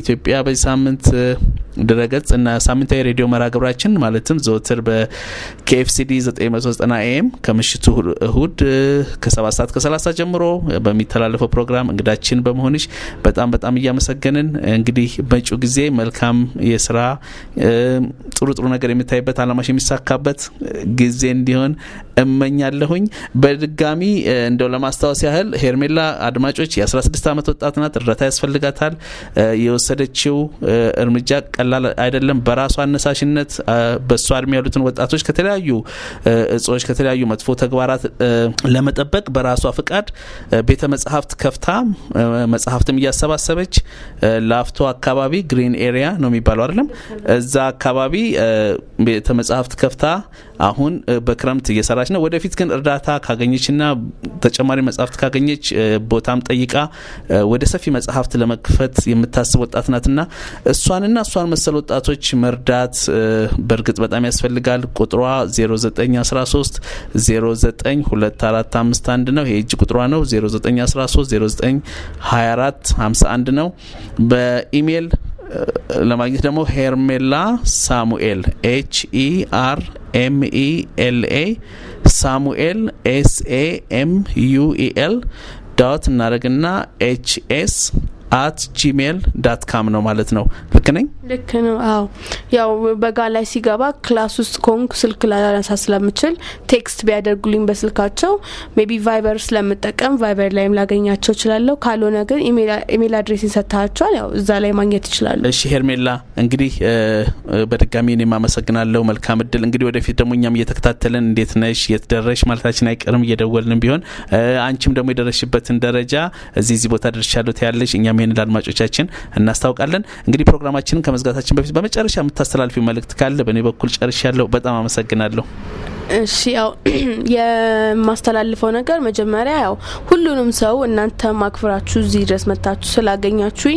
[SPEAKER 2] የኢትዮጵያ በዚህ ሳምንት ድረገጽ እና ሳምንታዊ ሬዲዮ መርሃ ግብራችን ማለትም ዘወትር በኬኤፍሲዲ 990 ኤም ከምሽቱ እሁድ ከ7 ሰዓት ከ30 ጀምሮ በሚተላለፈው ፕሮግራም እንግዳችን በመሆንሽ በጣም በጣም እያመሰገንን እንግዲህ መጪው ጊዜ መልካም የስራ ጥሩ ጥሩ ነገር የምታይበት አላማሽ የሚሳካበት ጊዜ እንዲሆን እመኛለሁኝ። በድጋሚ እንደው ለማስታወስ ያህል ሄርሜላ አድማጮች የ16 ዓመት ወጣት ናት። እርዳታ ያስፈልጋታል። የወሰደችው እርምጃ ቀላል አይደለም። በራሷ አነሳሽነት በእሷ እድሜ ያሉትን ወጣቶች ከተለያዩ እጾች፣ ከተለያዩ መጥፎ ተግባራት ለመጠበቅ በራሷ ፍቃድ ቤተ መጽሐፍት ከፍታ መጽሐፍትም እያሰባሰበች ላፍቶ አካባቢ ግሪን ኤሪያ ነው የሚባለው አይደለም፣ እዛ አካባቢ ቤተ መጽሐፍት ከፍታ አሁን በክረምት እየሰራች ነው። ወደፊት ግን እርዳታ ካገኘችና ተጨማሪ መጽሐፍት ካገኘች ቦታም ጠይቃ ወደ ሰፊ መጽሐፍት ለመክፈት የምታስብ ወጣት ናትና እሷንና እሷን መሰል ወጣቶች መርዳት በእርግጥ በጣም ያስፈልጋል። ቁጥሯ 0913 092451 ነው። ይሄ እጅ ቁጥሯ ነው። 0913 0924 51 ነው። በኢሜይል ለማግኘት ደግሞ ሄርሜላ ሳሙኤል ኤች ኢ አር ኤም ኢ ኤል ኤ ሳሙኤል ኤስ ኤ ኤም ዩ ኢ ኤል ዳት እናደረግና ኤች ኤስ አት ጂሜል ዳት ካም ነው ማለት ነው። ልክ ነኝ?
[SPEAKER 3] ልክ ነው። አዎ ያው በጋ ላይ ሲገባ ክላስ ውስጥ ኮንክ ስልክ ላነሳ ስለምችል ቴክስት ቢያደርጉልኝ በስልካቸው ሜቢ ቫይበር ስለምጠቀም ቫይበር ላይም ላገኛቸው እችላለሁ። ካልሆነ ግን ኢሜል አድሬስ ሰጥታቸዋል፣ ያው እዛ ላይ ማግኘት ይችላሉ።
[SPEAKER 2] እሺ ሄርሜላ፣ እንግዲህ በድጋሚ እኔም አመሰግናለሁ። መልካም እድል። እንግዲህ ወደፊት ደግሞ እኛም እየተከታተልን እንዴት ነሽ፣ የት ደረሽ ማለታችን አይቀርም እየደወልንም ቢሆን አንቺም ደግሞ የደረሽበትን ደረጃ እዚህ እዚህ ቦታ ደርሻለሁ ትያለሽ እኛም ይህን ለአድማጮቻችን እናስታውቃለን። እንግዲህ ፕሮግራማችንን ከመዝጋታችን በፊት በመጨረሻ የምታስተላልፊው መልእክት ካለ በእኔ በኩል ጨርሻለሁ። በጣም አመሰግናለሁ።
[SPEAKER 3] እሺ ያው የማስተላልፈው ነገር መጀመሪያ ያው ሁሉንም ሰው እናንተ ማክብራችሁ እዚህ ድረስ መታችሁ ስላገኛችሁኝ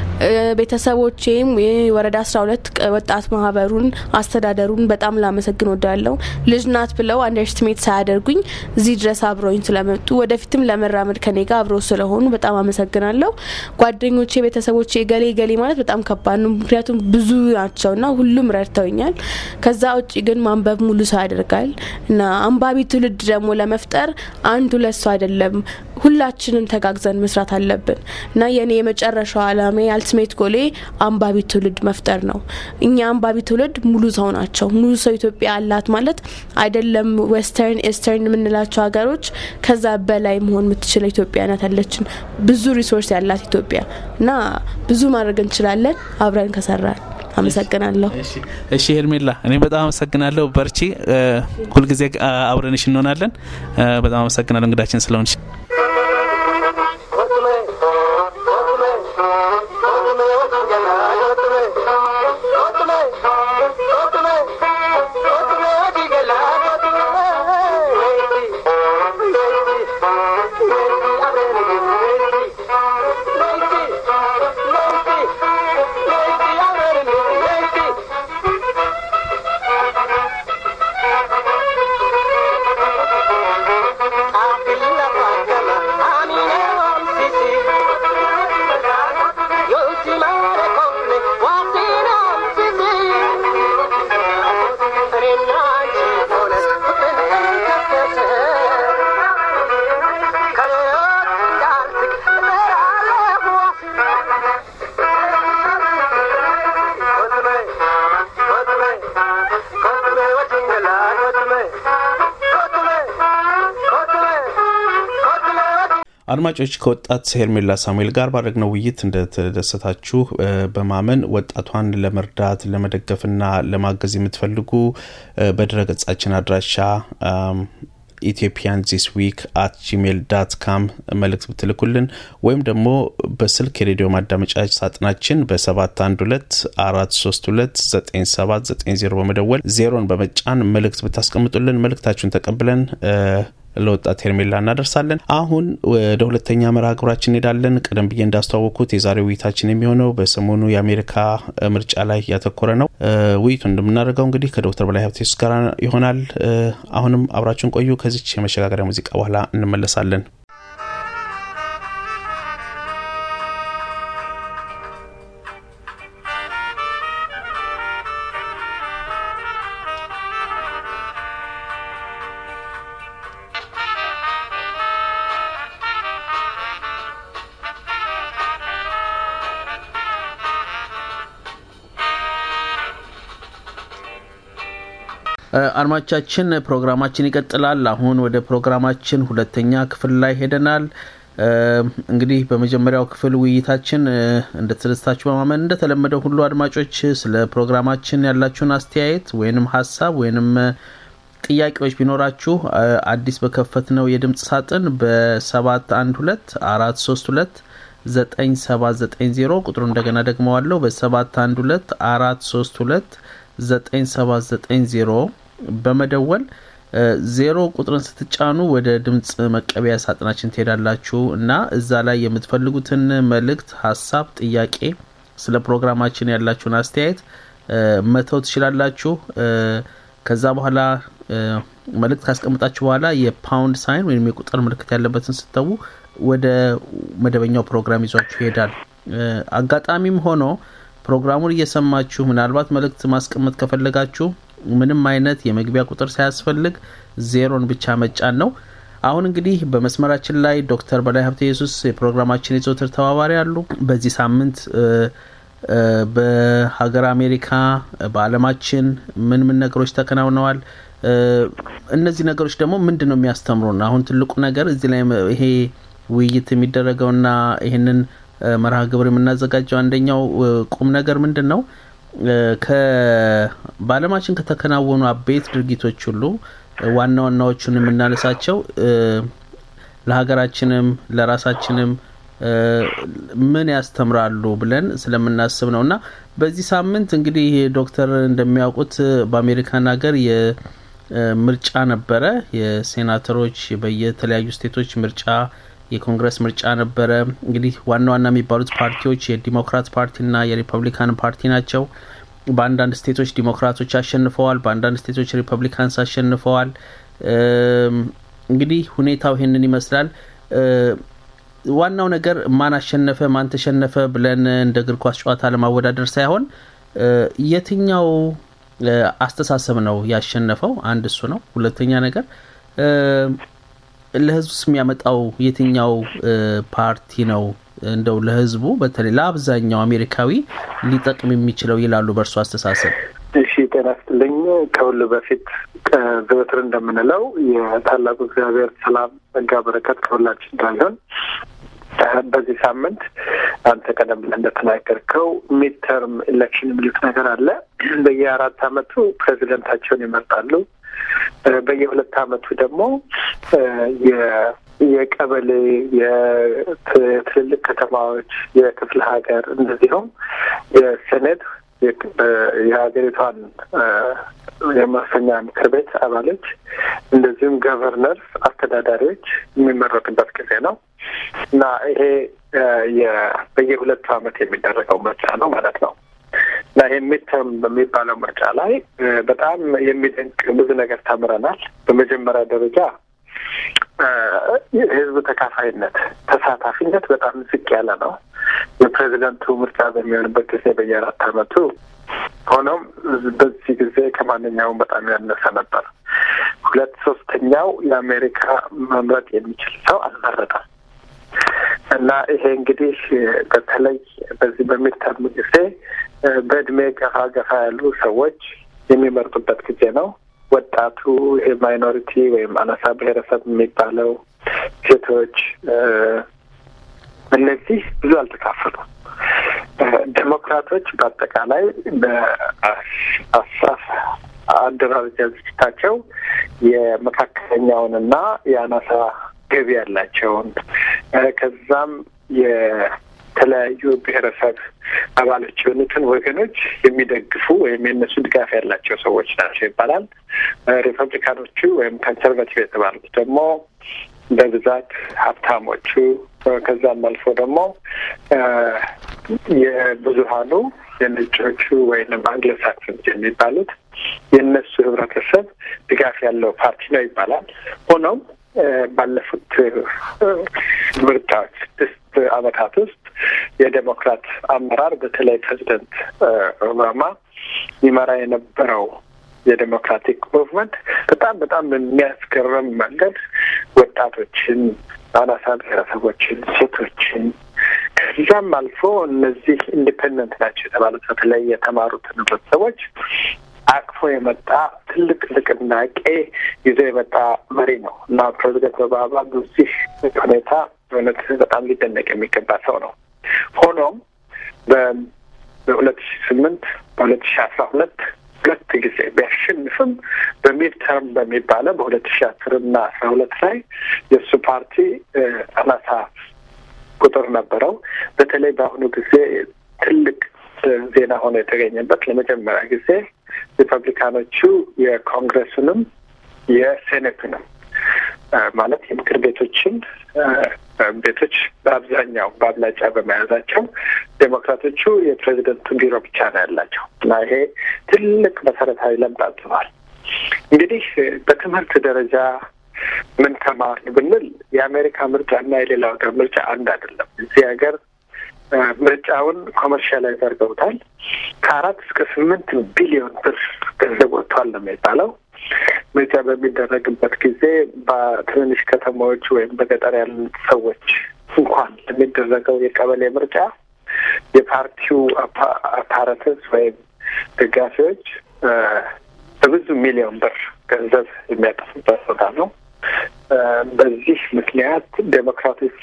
[SPEAKER 3] ቤተሰቦቼም የወረዳ አስራ ሁለት ወጣት ማህበሩን አስተዳደሩን በጣም ላመሰግን ወዳለው ልጅ ናት ብለው አንደርስትሜት ሳያደርጉኝ እዚህ ድረስ አብረውኝ ስለመጡ ወደፊትም ለመራመድ ከኔ ጋር አብረው ስለሆኑ በጣም አመሰግናለሁ። ጓደኞቼ፣ ቤተሰቦቼ ገሌ ገሌ ማለት በጣም ከባድ ነው፣ ምክንያቱም ብዙ ናቸውና ሁሉም ረድተውኛል። ከዛ ውጭ ግን ማንበብ ሙሉ ሰው ያደርጋል እና አንባቢ ትውልድ ደግሞ ለመፍጠር አንድ ሁለት ሰው አይደለም፣ ሁላችንም ተጋግዘን መስራት አለብን እና የኔ የመጨረሻው አላማ አልቲሜት ጎሌ አንባቢ ትውልድ መፍጠር ነው። እኛ አንባቢ ትውልድ ሙሉ ሰው ናቸው። ሙሉ ሰው ኢትዮጵያ አላት ማለት አይደለም። ዌስተርን ኤስተርን የምንላቸው ሀገሮች ከዛ በላይ መሆን የምትችል ኢትዮጵያ ናት ያለችን ብዙ ሪሶርስ ያላት ኢትዮጵያ እና ብዙ ማድረግ እንችላለን አብረን ከሰራን። አመሰግናለሁ።
[SPEAKER 2] እሺ ሄርሜላ፣ እኔ በጣም አመሰግናለሁ። በርቺ፣ ሁልጊዜ አብረንሽ እንሆናለን። በጣም አመሰግናለሁ እንግዳችን ስለሆንሽ። አድማጮች ከወጣት ሄርሜላ ሳሙኤል ጋር ባደረግነው ውይይት እንደተደሰታችሁ በማመን ወጣቷን ለመርዳት ለመደገፍና ለማገዝ የምትፈልጉ በድረገጻችን አድራሻ ኢትዮጵያን ዚስ ዊክ አት ጂሜል ዳት ካም መልእክት ብትልኩልን ወይም ደግሞ በስልክ የሬዲዮ ማዳመጫ ሳጥናችን በሰባት አንድ ሁለት አራት ሶስት ሁለት ዘጠኝ ሰባት ዘጠኝ ዜሮ በመደወል ዜሮን በመጫን መልእክት ብታስቀምጡልን መልእክታችሁን ተቀብለን ለወጣት ሄርሜላ እናደርሳለን። አሁን ወደ ሁለተኛ መርሃ ግብራችን እንሄዳለን። ቀደም ብዬ እንዳስተዋወቅኩት የዛሬው ውይይታችን የሚሆነው በሰሞኑ የአሜሪካ ምርጫ ላይ ያተኮረ ነው። ውይይቱ እንደምናደርገው እንግዲህ ከዶክተር በላይ ሀብቴስ ጋር ይሆናል። አሁንም አብራችሁን ቆዩ። ከዚች የመሸጋገሪያ ሙዚቃ በኋላ እንመለሳለን። አድማጮቻችን ፕሮግራማችን ይቀጥላል። አሁን ወደ ፕሮግራማችን ሁለተኛ ክፍል ላይ ሄደናል። እንግዲህ በመጀመሪያው ክፍል ውይይታችን እንደተደስታችሁ በማመን እንደተለመደው ሁሉ አድማጮች ስለ ፕሮግራማችን ያላችሁን አስተያየት ወይንም ሀሳብ ወይንም ጥያቄዎች ቢኖራችሁ አዲስ በከፈት ነው የድምጽ ሳጥን በሰባት አንድ ሁለት አራት ሶስት ሁለት ዘጠኝ ሰባት ዘጠኝ ዜሮ ቁጥሩ እንደገና ደግመዋለሁ በሰባት አንድ ሁለት አራት ሶስት ሁለት ዘጠኝ ሰባት ዘጠኝ ዜሮ በመደወል ዜሮ ቁጥርን ስትጫኑ ወደ ድምፅ መቀበያ ሳጥናችን ትሄዳላችሁ እና እዛ ላይ የምትፈልጉትን መልእክት፣ ሀሳብ፣ ጥያቄ ስለ ፕሮግራማችን ያላችሁን አስተያየት መተው ትችላላችሁ። ከዛ በኋላ መልእክት ካስቀምጣችሁ በኋላ የፓውንድ ሳይን ወይም የቁጥር ምልክት ያለበትን ስተዉ ወደ መደበኛው ፕሮግራም ይዟችሁ ይሄዳል። አጋጣሚም ሆኖ ፕሮግራሙን እየሰማችሁ ምናልባት መልእክት ማስቀመጥ ከፈለጋችሁ ምንም አይነት የመግቢያ ቁጥር ሳያስፈልግ ዜሮን ብቻ መጫን ነው። አሁን እንግዲህ በመስመራችን ላይ ዶክተር በላይ ሀብተ ኢየሱስ የፕሮግራማችን የዘወትር ተባባሪ አሉ። በዚህ ሳምንት በሀገር አሜሪካ በዓለማችን ምን ምን ነገሮች ተከናውነዋል? እነዚህ ነገሮች ደግሞ ምንድን ነው የሚያስተምሩን? አሁን ትልቁ ነገር እዚህ ላይ ይሄ ውይይት የሚደረገውና ይህንን መርሃ ግብር የምናዘጋጀው አንደኛው ቁም ነገር ምንድን ነው? በዓለማችን ከተከናወኑ አበይት ድርጊቶች ሁሉ ዋና ዋናዎቹን የምናነሳቸው ለሀገራችንም ለራሳችንም ምን ያስተምራሉ ብለን ስለምናስብ ነው እና በዚህ ሳምንት እንግዲህ ዶክተር እንደሚያውቁት በአሜሪካን ሀገር የምርጫ ነበረ። የሴናተሮች በየተለያዩ ስቴቶች ምርጫ የኮንግረስ ምርጫ ነበረ። እንግዲህ ዋና ዋና የሚባሉት ፓርቲዎች የዲሞክራት ፓርቲና የሪፐብሊካን ፓርቲ ናቸው። በአንዳንድ ስቴቶች ዲሞክራቶች አሸንፈዋል፣ በአንዳንድ ስቴቶች ሪፐብሊካንስ አሸንፈዋል። እንግዲህ ሁኔታው ይሄንን ይመስላል። ዋናው ነገር ማን አሸነፈ ማን ተሸነፈ ብለን እንደ እግር ኳስ ጨዋታ ለማወዳደር ሳይሆን የትኛው አስተሳሰብ ነው ያሸነፈው? አንድ እሱ ነው። ሁለተኛ ነገር ለህዝቡስ የሚያመጣው የትኛው ፓርቲ ነው እንደው ለህዝቡ በተለይ ለአብዛኛው አሜሪካዊ ሊጠቅም የሚችለው ይላሉ በእርሱ አስተሳሰብ?
[SPEAKER 4] እሺ ጤና ይስጥልኝ። ከሁሉ በፊት ዘወትር እንደምንለው የታላቁ እግዚአብሔር ሰላም ጸጋ በረከት ከሁላችን ጋር ይሁን። በዚህ ሳምንት አንተ ቀደም ብለህ እንደተናገርከው ሚድ ተርም ኢሌክሽን የሚሉት ነገር አለ። በየአራት አመቱ ፕሬዚደንታቸውን ይመርጣሉ። በየሁለት አመቱ ደግሞ የቀበሌ የትልልቅ ከተማዎች፣ የክፍለ ሀገር እንደዚሁም የሴኔት የሀገሪቷን የመወሰኛ ምክር ቤት አባሎች እንደዚሁም ገቨርነርስ፣ አስተዳዳሪዎች የሚመረጡበት ጊዜ ነው እና ይሄ በየሁለቱ አመት የሚደረገው ምርጫ ነው ማለት ነው እና ይሄ ሚድተርም በሚባለው ምርጫ ላይ በጣም የሚደንቅ ብዙ ነገር ተምረናል። በመጀመሪያ ደረጃ የህዝብ ተካፋይነት፣ ተሳታፊነት በጣም ዝቅ ያለ ነው። የፕሬዚደንቱ ምርጫ በሚሆንበት ጊዜ በየአራት አመቱ ሆኖም በዚህ ጊዜ ከማንኛውም በጣም ያነሰ ነበር። ሁለት ሶስተኛው የአሜሪካ መምረጥ የሚችል ሰው አልመረጠም እና ይሄ እንግዲህ በተለይ በዚህ በሚድተርም ጊዜ በእድሜ ገፋ ገፋ ያሉ ሰዎች የሚመርጡበት ጊዜ ነው። ወጣቱ ይሄ ማይኖሪቲ ወይም አናሳ ብሔረሰብ የሚባለው ሴቶች፣ እነዚህ ብዙ አልተካፈሉም። ዴሞክራቶች በአጠቃላይ በአሳፍ አደራጃጀታቸው የመካከለኛውንና የአናሳ ገቢ ያላቸውን ከዛም የተለያዩ ብሔረሰብ አባሎች የሆኑትን ወገኖች የሚደግፉ ወይም የእነሱ ድጋፍ ያላቸው ሰዎች ናቸው ይባላል። ሪፐብሊካኖቹ ወይም ኮንሰርቫቲቭ የተባሉት ደግሞ በብዛት ሀብታሞቹ ከዛም አልፎ ደግሞ የብዙሀኑ የነጮቹ ወይም አንግሎ ሳክሰንስ የሚባሉት የእነሱ ህብረተሰብ ድጋፍ ያለው ፓርቲ ነው ይባላል። ሆኖም ባለፉት ምርጫዎች ስድስት አመታት ውስጥ የዴሞክራት አመራር በተለይ ፕሬዚደንት ኦባማ ይመራ የነበረው የዴሞክራቲክ ሙቭመንት በጣም በጣም በሚያስገርም መንገድ ወጣቶችን፣ አናሳ ብሔረሰቦችን፣ ሴቶችን ከዚያም አልፎ እነዚህ ኢንዲፔንደንት ናቸው የተባሉት በተለይ የተማሩትን ህብረተሰቦች አቅፎ የመጣ ትልቅ ንቅናቄ ይዞ የመጣ መሪ ነው እና ፕሬዚደንት ኦባማ በዚህ ሁኔታ በእውነት በጣም ሊደነቅ የሚገባ ሰው ነው። ሆኖም በሁለት ሺ ስምንት በሁለት ሺ አስራ ሁለት ሁለት ጊዜ ቢያሸንፍም በሚድ ተርም በሚባለው በሁለት ሺ አስር እና አስራ ሁለት ላይ የእሱ ፓርቲ አናሳ ቁጥር ነበረው። በተለይ በአሁኑ ጊዜ ትልቅ ዜና ሆኖ የተገኘበት ለመጀመሪያ ጊዜ ሪፐብሊካኖቹ የኮንግረሱንም የሴኔቱንም ማለት የምክር ቤቶችን ቤቶች በአብዛኛው በአብላጫ በመያዛቸው ዴሞክራቶቹ የፕሬዚደንቱን ቢሮ ብቻ ነው ያላቸው እና ይሄ ትልቅ መሰረታዊ ለውጥ አምጥቷል። እንግዲህ በትምህርት ደረጃ ምን ተማርን ብንል የአሜሪካ ምርጫ እና የሌላው ሀገር ምርጫ አንድ አይደለም። እዚህ ሀገር ምርጫውን ኮመርሻላይዝ አድርገውታል። ከአራት እስከ ስምንት ቢሊዮን ብር ገንዘብ ወጥቷል ነው የሚባለው። ምርጫ በሚደረግበት ጊዜ በትንንሽ ከተማዎች ወይም በገጠር ያሉት ሰዎች እንኳን ለሚደረገው የቀበሌ ምርጫ የፓርቲው አፓራተስ ወይም ደጋፊዎች በብዙ ሚሊዮን ብር ገንዘብ የሚያጠፉበት ቦታ ነው። በዚህ ምክንያት ዴሞክራቶቹ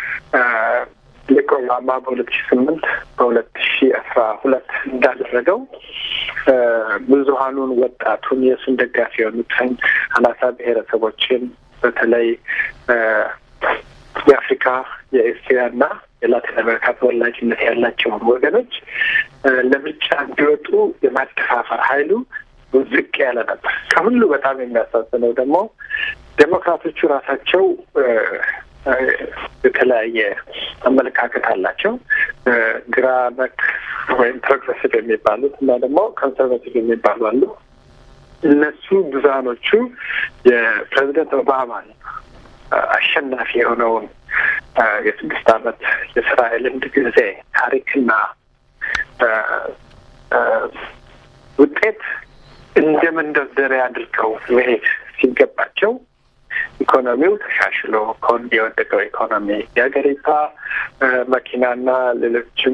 [SPEAKER 4] ልክ ኦባማ በሁለት ሺ ስምንት በሁለት ሺ አስራ ሁለት እንዳደረገው ብዙሀኑን ወጣቱን የእሱን ደጋፊ የሆኑትን አናሳ ብሔረሰቦችን በተለይ የአፍሪካ የኤስያ እና የላቲን አሜሪካ ተወላጅነት ያላቸውን ወገኖች ለምርጫ እንዲወጡ የማደፋፈር ኃይሉ ዝቅ ያለ ነበር። ከሁሉ በጣም የሚያሳዝነው ደግሞ ዴሞክራቶቹ ራሳቸው የተለያየ አመለካከት አላቸው። ግራ ነክ ወይም ፕሮግሬሲቭ የሚባሉት እና ደግሞ ኮንሰርቫቲቭ የሚባሉ አሉ። እነሱ ብዙሀኖቹ የፕሬዚደንት ኦባማን አሸናፊ የሆነውን የስድስት ዓመት የስራ የልምድ ጊዜ ታሪክና ውጤት እንደ መንደርደሪያ አድርገው መሄድ ሲገባቸው ኢኮኖሚው ተሻሽሎ ከወን የወደቀው ኢኮኖሚ የሀገሪቷ መኪናና ሌሎችም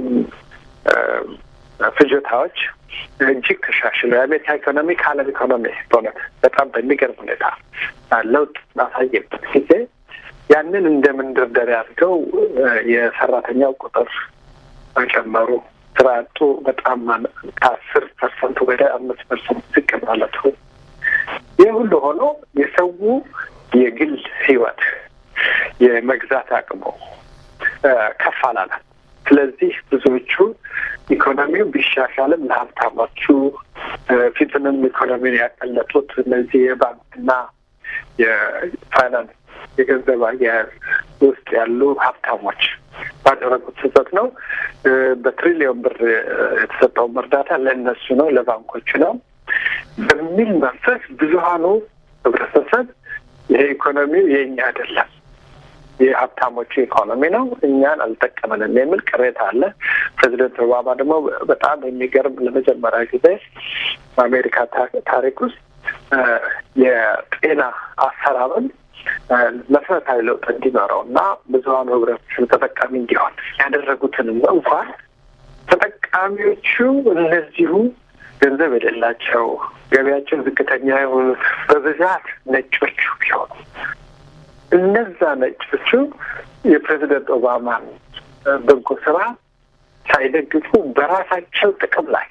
[SPEAKER 4] ፍጆታዎች እጅግ ተሻሽሎ የአሜሪካ ኢኮኖሚ ከዓለም ኢኮኖሚ በእውነት በጣም በሚገርም ሁኔታ ለውጥ ባሳየበት ጊዜ ያንን እንደ መንደርደሪያ አድርገው የሰራተኛው ቁጥር መጨመሩ፣ ስራ አጡ በጣም ከአስር ፐርሰንት ወደ አምስት ፐርሰንት ዝቅ ማለቱ ይህ ሁሉ ሆኖ የሰው የግል ህይወት የመግዛት አቅሙ ከፍ አላለም። ስለዚህ ብዙዎቹ ኢኮኖሚው ቢሻሻልም ለሀብታሞቹ ፊቱንም ኢኮኖሚውን ያቀለጡት እነዚህ የባንክና የፋይናንስ የገንዘብ አያያዝ ውስጥ ያሉ ሀብታሞች ባደረጉት ስህተት ነው። በትሪሊዮን ብር የተሰጠውም እርዳታ ለእነሱ ነው፣ ለባንኮቹ ነው በሚል መንፈስ ብዙሀኑ ህብረተሰብ ይሄ ኢኮኖሚው የእኛ አይደለም የሀብታሞቹ ኢኮኖሚ ነው፣ እኛን አልጠቀመንም የሚል ቅሬታ አለ። ፕሬዚደንት ኦባማ ደግሞ በጣም የሚገርም ለመጀመሪያ ጊዜ በአሜሪካ ታሪክ ውስጥ የጤና አሰራርን መሰረታዊ ለውጥ እንዲኖረው እና ብዙሀኑ ህብረተሰብ ተጠቃሚ እንዲሆን ያደረጉትንም እንኳን ተጠቃሚዎቹ እነዚሁ ገንዘብ የሌላቸው ገቢያቸው ዝቅተኛ የሆኑት በብዛት ነጮቹ ቢሆኑ እነዛ ነጮቹ የፕሬዚደንት ኦባማን በጎ ስራ ሳይደግፉ በራሳቸው ጥቅም ላይ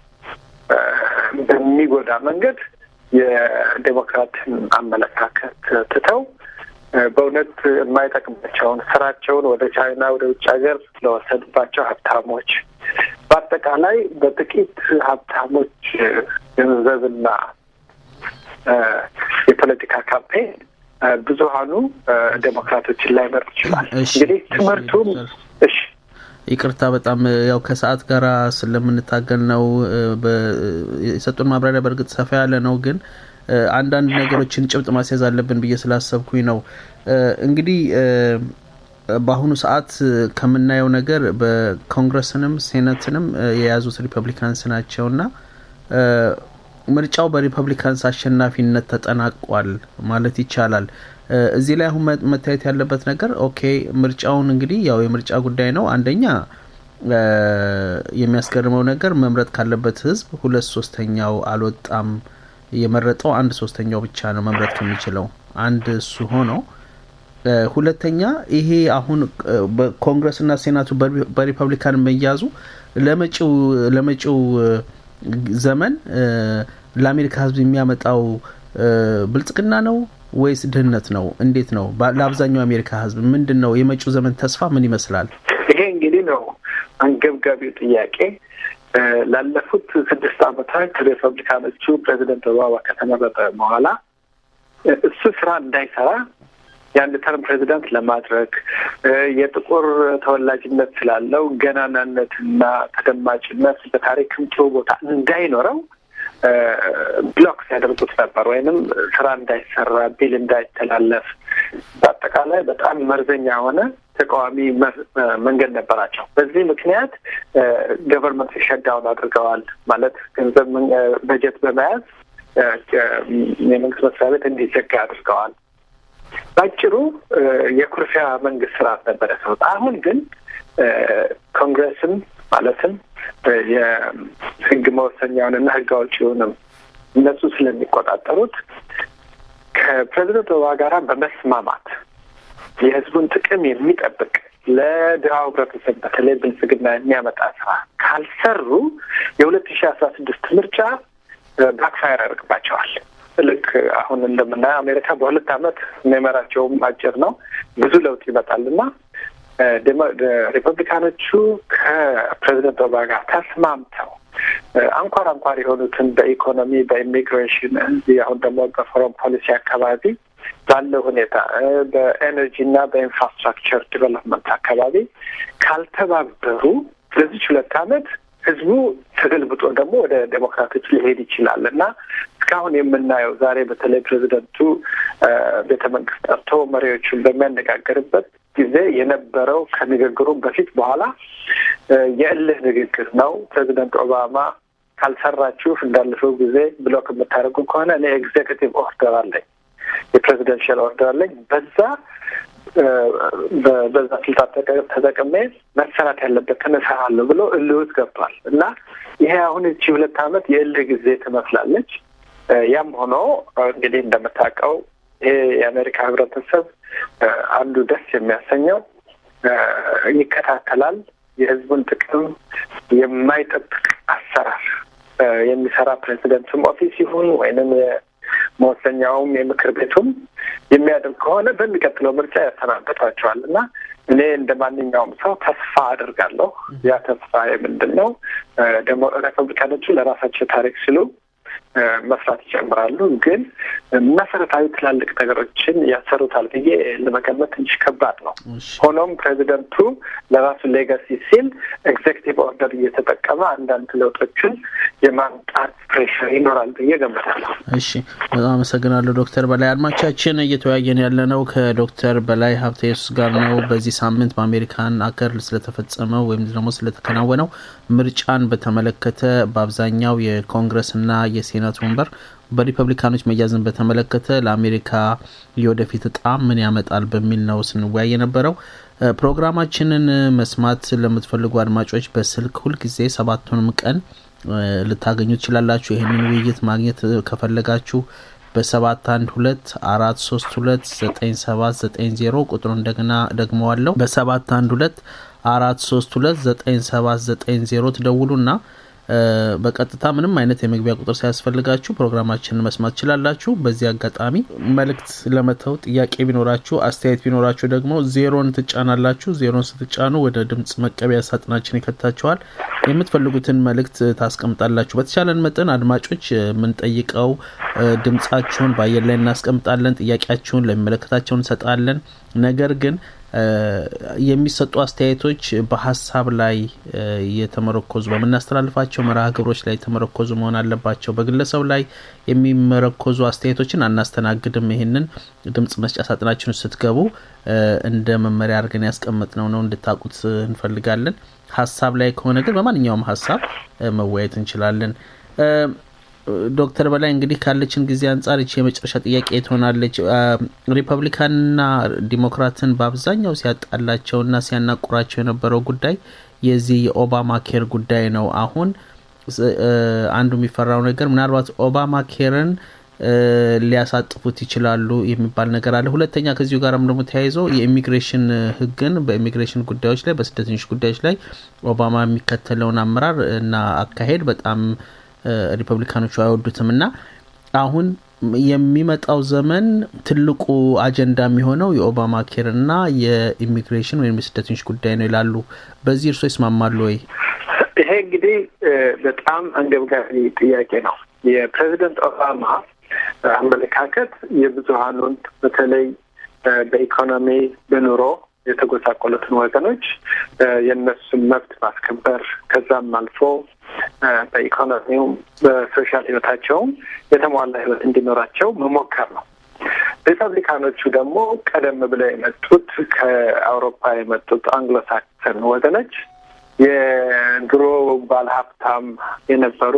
[SPEAKER 4] በሚጎዳ መንገድ የዴሞክራትን አመለካከት ትተው በእውነት የማይጠቅማቸውን ስራቸውን ወደ ቻይና ወደ ውጭ ሀገር ለወሰዱባቸው ሀብታሞች በአጠቃላይ በጥቂት ሀብታሞች ገንዘብና የፖለቲካ ካምፔን ብዙሀኑ ዴሞክራቶችን ላይመርጥ ይችላል። እንግዲህ ትምህርቱም እሺ
[SPEAKER 2] ይቅርታ በጣም ያው ከሰዓት ጋር ስለምንታገል ነው የሰጡን ማብራሪያ በእርግጥ ሰፋ ያለ ነው ግን አንዳንድ ነገሮችን ጭብጥ ማስያዝ አለብን ብዬ ስላሰብኩኝ ነው እንግዲህ በአሁኑ ሰዓት ከምናየው ነገር በኮንግረስንም ሴኔትንም የያዙት ሪፐብሊካንስ ናቸውና ምርጫው በሪፐብሊካንስ አሸናፊነት ተጠናቋል ማለት ይቻላል። እዚህ ላይ አሁን መታየት ያለበት ነገር ኦኬ ምርጫውን እንግዲህ ያው የምርጫ ጉዳይ ነው። አንደኛ የሚያስገርመው ነገር መምረጥ ካለበት ህዝብ ሁለት ሶስተኛው አልወጣም የመረጠው አንድ ሶስተኛው ብቻ ነው መምረጥ ከሚችለው አንድ እሱ ሆኖ ሁለተኛ ይሄ አሁን በኮንግረስና ሴናቱ በሪፐብሊካን መያዙ ለመጪው ለመጪው ዘመን ለአሜሪካ ሕዝብ የሚያመጣው ብልጽግና ነው ወይስ ድህነት ነው? እንዴት ነው? ለአብዛኛው አሜሪካ ሕዝብ ምንድን ነው የመጪው ዘመን ተስፋ ምን ይመስላል?
[SPEAKER 4] ይሄ እንግዲህ ነው አንገብጋቢው ጥያቄ። ላለፉት ስድስት ዓመታት ሪፐብሊካኖቹ ፕሬዚደንት ኦባማ ከተመረጠ በኋላ እሱ ስራ እንዳይሰራ የአንድ ተርም ፕሬዚዳንት ለማድረግ የጥቁር ተወላጅነት ስላለው ገናናነትና ተደማጭነት በታሪክም ጥሩ ቦታ እንዳይኖረው ብሎክ ሲያደርጉት ነበር፣ ወይንም ስራ እንዳይሰራ ቢል እንዳይተላለፍ በአጠቃላይ በጣም መርዘኛ የሆነ ተቃዋሚ መንገድ ነበራቸው። በዚህ ምክንያት ገቨርንመንት ሸዳውን አድርገዋል። ማለት ገንዘብ በጀት በመያዝ የመንግስት መስሪያ ቤት እንዲዘጋ አድርገዋል። ባጭሩ የኩርፊያ መንግስት ስርዓት ነበረ ሰው። አሁን ግን ኮንግረስም ማለትም የህግ መወሰኛውንና ህግ አውጪውንም እነሱ ስለሚቆጣጠሩት ከፕሬዚደንት ኦባማ ጋራ በመስማማት የህዝቡን ጥቅም የሚጠብቅ ለድሃው ህብረተሰብ በተለይ ብልጽግና የሚያመጣ ስራ ካልሰሩ የሁለት ሺህ አስራ ስድስት ምርጫ ባክፋየር ያደርግባቸዋል። ልክ አሁን እንደምናየው አሜሪካ በሁለት አመት የሚመራቸውም አጭር ነው። ብዙ ለውጥ ይመጣል እና ሪፐብሊካኖቹ ከፕሬዚደንት ኦባማ ጋር ተስማምተው አንኳር አንኳር የሆኑትን በኢኮኖሚ፣ በኢሚግሬሽን እዚህ አሁን ደግሞ በፎረን ፖሊሲ አካባቢ ባለው ሁኔታ በኤነርጂ እና በኢንፍራስትራክቸር ዲቨሎፕመንት አካባቢ ካልተባበሩ ስለዚች ሁለት አመት ህዝቡ ተገልብጦ ደግሞ ወደ ዴሞክራቶች ሊሄድ ይችላል እና እስካሁን የምናየው ዛሬ በተለይ ፕሬዚደንቱ ቤተ መንግስት ጠርቶ መሪዎቹን በሚያነጋገርበት ጊዜ የነበረው ከንግግሩ በፊት በኋላ የእልህ ንግግር ነው። ፕሬዚደንት ኦባማ ካልሰራችሁ እንዳለፈው ጊዜ ብሎክ የምታደርጉ ከሆነ እኔ ኤግዜኪቲቭ ኦርደር አለኝ፣ የፕሬዚደንሽል ኦርደር አለኝ በዛ በዛ ስልጣን ተጠቅሜ መሰራት ያለበት ተነሳለሁ ብሎ እልህ ውስጥ ገብቷል እና ይሄ አሁን እቺ ሁለት አመት የእልህ ጊዜ ትመስላለች። ያም ሆኖ እንግዲህ እንደምታውቀው ይሄ የአሜሪካ ህብረተሰብ አንዱ ደስ የሚያሰኘው ይከታተላል። የህዝቡን ጥቅም የማይጠብቅ አሰራር የሚሰራ ፕሬዚደንቱም ኦፊስ ይሁን ወይንም መወሰኛውም የምክር ቤቱም የሚያደርግ ከሆነ በሚቀጥለው ምርጫ ያሰናበቷቸዋል እና እኔ እንደ ማንኛውም ሰው ተስፋ አድርጋለሁ። ያ ተስፋ ምንድን ነው? ደግሞ ሪፐብሊካኖቹ ለራሳቸው ታሪክ ሲሉ መስራት ይጨምራሉ። ግን መሰረታዊ ትላልቅ ነገሮችን ያሰሩታል ብዬ ለመገመት ትንሽ ከባድ ነው። ሆኖም ፕሬዚደንቱ ለራሱ ሌጋሲ ሲል ኤግዜክቲቭ ኦርደር እየተጠቀመ አንዳንድ ለውጦችን የማምጣት ፕሬሽር ይኖራል ብዬ ገምታለሁ።
[SPEAKER 2] እሺ፣ በጣም አመሰግናለሁ ዶክተር በላይ። አድማቻችን እየተወያየን ያለነው ከዶክተር በላይ ሀብተ ኢየሱስ ጋር ነው። በዚህ ሳምንት በአሜሪካን አገር ስለተፈጸመው ወይም ደግሞ ስለተከናወነው ምርጫን በተመለከተ በአብዛኛው የኮንግረስና የሴናት ወንበር በሪፐብሊካኖች መያዝን በተመለከተ ለአሜሪካ የወደፊት እጣ ምን ያመጣል በሚል ነው ስንወያይ የነበረው። ፕሮግራማችንን መስማት ለምትፈልጉ አድማጮች በስልክ ሁልጊዜ ሰባቱንም ቀን ልታገኙ ትችላላችሁ። ይህንን ውይይት ማግኘት ከፈለጋችሁ በሰባት አንድ ሁለት አራት ሶስት ሁለት ዘጠኝ ሰባት ዘጠኝ ዜሮ ቁጥሩ እንደገና ደግመዋለሁ በሰባት አንድ ሁለት አራት ሶስት ሁለት ዘጠኝ ሰባት ዘጠኝ ዜሮ ትደውሉና በቀጥታ ምንም አይነት የመግቢያ ቁጥር ሳያስፈልጋችሁ ፕሮግራማችንን መስማት ትችላላችሁ። በዚህ አጋጣሚ መልእክት ለመተው ጥያቄ ቢኖራችሁ፣ አስተያየት ቢኖራችሁ ደግሞ ዜሮን ትጫናላችሁ። ዜሮን ስትጫኑ ወደ ድምጽ መቀበያ ሳጥናችን ይከታችኋል። የምትፈልጉትን መልእክት ታስቀምጣላችሁ። በተቻለን መጠን አድማጮች የምንጠይቀው ድምጻችሁን በአየር ላይ እናስቀምጣለን። ጥያቄያችሁን ለሚመለከታቸው እንሰጣለን። ነገር ግን የሚሰጡ አስተያየቶች በሀሳብ ላይ የተመረኮዙ በምናስተላልፋቸው መርሃ ግብሮች ላይ የተመረኮዙ መሆን አለባቸው። በግለሰብ ላይ የሚመረኮዙ አስተያየቶችን አናስተናግድም። ይህንን ድምጽ መስጫ ሳጥናችን ስትገቡ እንደ መመሪያ አድርገን ያስቀመጥነው ነው እንድታውቁት እንፈልጋለን። ሀሳብ ላይ ከሆነ ግን በማንኛውም ሀሳብ መወያየት እንችላለን። ዶክተር በላይ እንግዲህ ካለችን ጊዜ አንጻር ይቺ የመጨረሻ ጥያቄ ትሆናለች። ሪፐብሊካንና ዲሞክራትን በአብዛኛው ሲያጣላቸውና ሲያናቁራቸው የነበረው ጉዳይ የዚህ የኦባማ ኬር ጉዳይ ነው። አሁን አንዱ የሚፈራው ነገር ምናልባት ኦባማ ኬርን ሊያሳጥፉት ይችላሉ የሚባል ነገር አለ። ሁለተኛ ከዚሁ ጋርም ደግሞ ተያይዞ የኢሚግሬሽን ሕግን በኢሚግሬሽን ጉዳዮች ላይ በስደተኞች ጉዳዮች ላይ ኦባማ የሚከተለውን አመራር እና አካሄድ በጣም ሪፐብሊካኖቹ አይወዱትም እና አሁን የሚመጣው ዘመን ትልቁ አጀንዳ የሚሆነው የኦባማ ኬር እና የኢሚግሬሽን ወይም የስደተኞች ጉዳይ ነው ይላሉ። በዚህ እርሶ ይስማማሉ ወይ?
[SPEAKER 4] ይሄ እንግዲህ በጣም አንገብጋቢ ጥያቄ ነው። የፕሬዚደንት ኦባማ አመለካከት የብዙሀኑን በተለይ በኢኮኖሚ በኑሮ የተጎሳቆሉትን ወገኖች የእነሱን መብት ማስከበር ከዛም አልፎ በኢኮኖሚውም በሶሻል ህይወታቸውም የተሟላ ህይወት እንዲኖራቸው መሞከር ነው። ሪፐብሊካኖቹ ደግሞ ቀደም ብለው የመጡት ከአውሮፓ የመጡት አንግሎሳክሰን ወገኖች የድሮ ባለሀብታም የነበሩ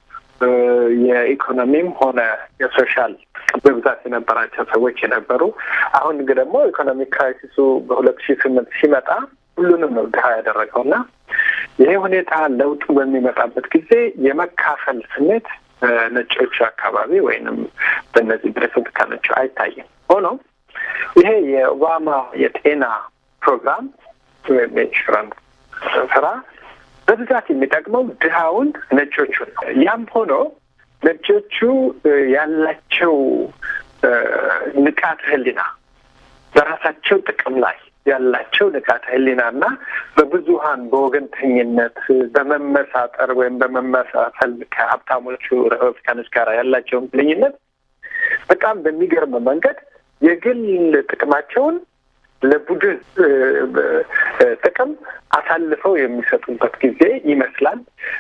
[SPEAKER 4] የኢኮኖሚም ሆነ የሶሻል በብዛት የነበራቸው ሰዎች የነበሩ አሁን ግን ደግሞ ኢኮኖሚክ ክራይሲሱ በሁለት ሺህ ስምንት ሲመጣ ሁሉንም ነው ድሀ ያደረገው እና ይሄ ሁኔታ ለውጡ በሚመጣበት ጊዜ የመካፈል ስሜት በነጮቹ አካባቢ ወይንም በእነዚህ በሪፐብሊካኖቹ አይታይም። ሆኖም ይሄ የኦባማ የጤና ፕሮግራም ወይም የኢንሹራንስ ስራ በብዛት የሚጠቅመው ድሃውን ነጮቹን ነው። ያም ሆኖ ነጮቹ ያላቸው ንቃተ ህሊና በራሳቸው ጥቅም ላይ ያላቸው ንቃተ ህሊና እና በብዙሀን በወገንተኝነት በመመሳጠር ወይም በመመሳሰል ከሀብታሞቹ ሪፐብሊካኖች ጋር ያላቸውን ግንኙነት በጣም በሚገርም መንገድ የግል ጥቅማቸውን ለቡድን ጥቅም አሳልፈው የሚሰጡበት ጊዜ ይመስላል።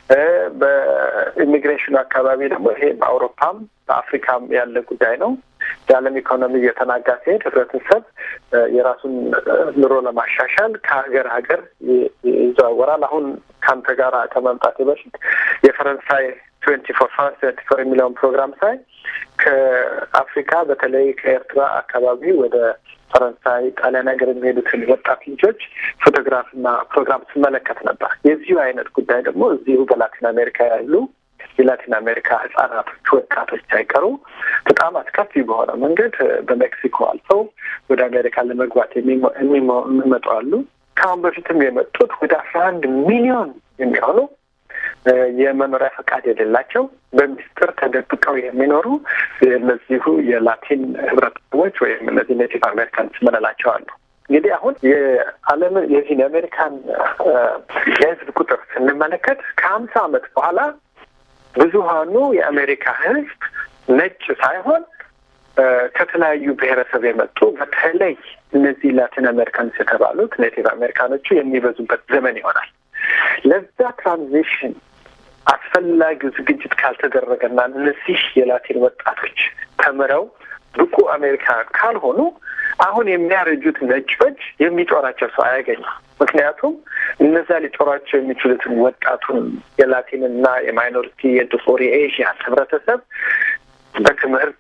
[SPEAKER 4] በኢሚግሬሽኑ አካባቢ ደግሞ ይሄ በአውሮፓም በአፍሪካም ያለ ጉዳይ ነው። የዓለም ኢኮኖሚ እየተናጋ ሲሄድ ህብረተሰብ የራሱን ኑሮ ለማሻሻል ከሀገር ሀገር ይዘዋወራል። አሁን ከአንተ ጋር ከመምጣቴ በፊት የፈረንሳይ ትዌንቲ ፎር ፍራንስ ትዌንቲ ፎር የሚለውን ፕሮግራም ሳይ ከአፍሪካ በተለይ ከኤርትራ አካባቢ ወደ ፈረንሳይ፣ ጣሊያን ሀገር የሚሄዱትን ወጣት ልጆች ፎቶግራፍና ፕሮግራም ስመለከት ነበር። የዚሁ አይነት ጉዳይ ደግሞ እዚሁ በላቲን አሜሪካ ያሉ የላቲን አሜሪካ ህጻናቶች፣ ወጣቶች ሳይቀሩ በጣም አስከፊ በሆነ መንገድ በሜክሲኮ አልፈው ወደ አሜሪካ ለመግባት የሚመጡ አሉ። ከአሁን በፊትም የመጡት ወደ አስራ አንድ ሚሊዮን የሚሆኑ የመኖሪያ ፈቃድ የሌላቸው በሚስጥር ተደብቀው የሚኖሩ እነዚሁ የላቲን ህብረተሰቦች ወይም እነዚህ ኔቲቭ አሜሪካንስ ምንላቸው አሉ። እንግዲህ አሁን የዓለምን የዚህን የአሜሪካን የህዝብ ቁጥር ስንመለከት ከሀምሳ ዓመት በኋላ ብዙሀኑ የአሜሪካ ህዝብ ነጭ ሳይሆን ከተለያዩ ብሔረሰብ የመጡ በተለይ እነዚህ ላቲን አሜሪካንስ የተባሉት ኔቲቭ አሜሪካኖቹ የሚበዙበት ዘመን ይሆናል። ለዛ ትራንዚሽን አስፈላጊው ዝግጅት ካልተደረገና እነዚህ የላቲን ወጣቶች ተምረው ብቁ አሜሪካ ካልሆኑ አሁን የሚያረጁት ነጮች የሚጦራቸው ሰው አያገኙም። ምክንያቱም እነዛ ሊጦራቸው የሚችሉትን ወጣቱን የላቲንና የማይኖሪቲ የጥቁር የኤዥያን ህብረተሰብ በትምህርት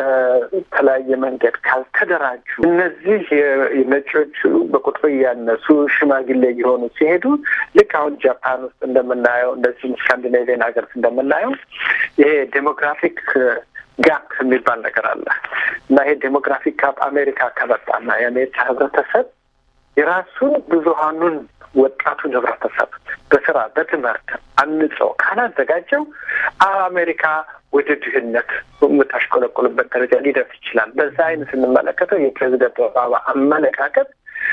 [SPEAKER 4] በተለያየ መንገድ ካልተደራጁ እነዚህ ነጮቹ በቁጥር እያነሱ ሽማግሌ እየሆኑ ሲሄዱ ልክ አሁን ጃፓን ውስጥ እንደምናየው እንደዚህም ስካንዲኔቪያን ሀገር እንደምናየው ይሄ ዴሞግራፊክ ጋፕ የሚባል ነገር አለ እና ይሄ ዴሞግራፊክ ጋፕ አሜሪካ ከመጣና የአሜሪካ ህብረተሰብ የራሱን ብዙሀኑን ወጣቱን ህብረተሰብ በስራ በትምህርት አንጾ ካላዘጋጀው አሜሪካ ወደ ድህነት የምታሽቆለቆልበት ደረጃ ሊደርስ ይችላል። በዛ አይነት ስንመለከተው የፕሬዚደንት ኦባማ አመለካከት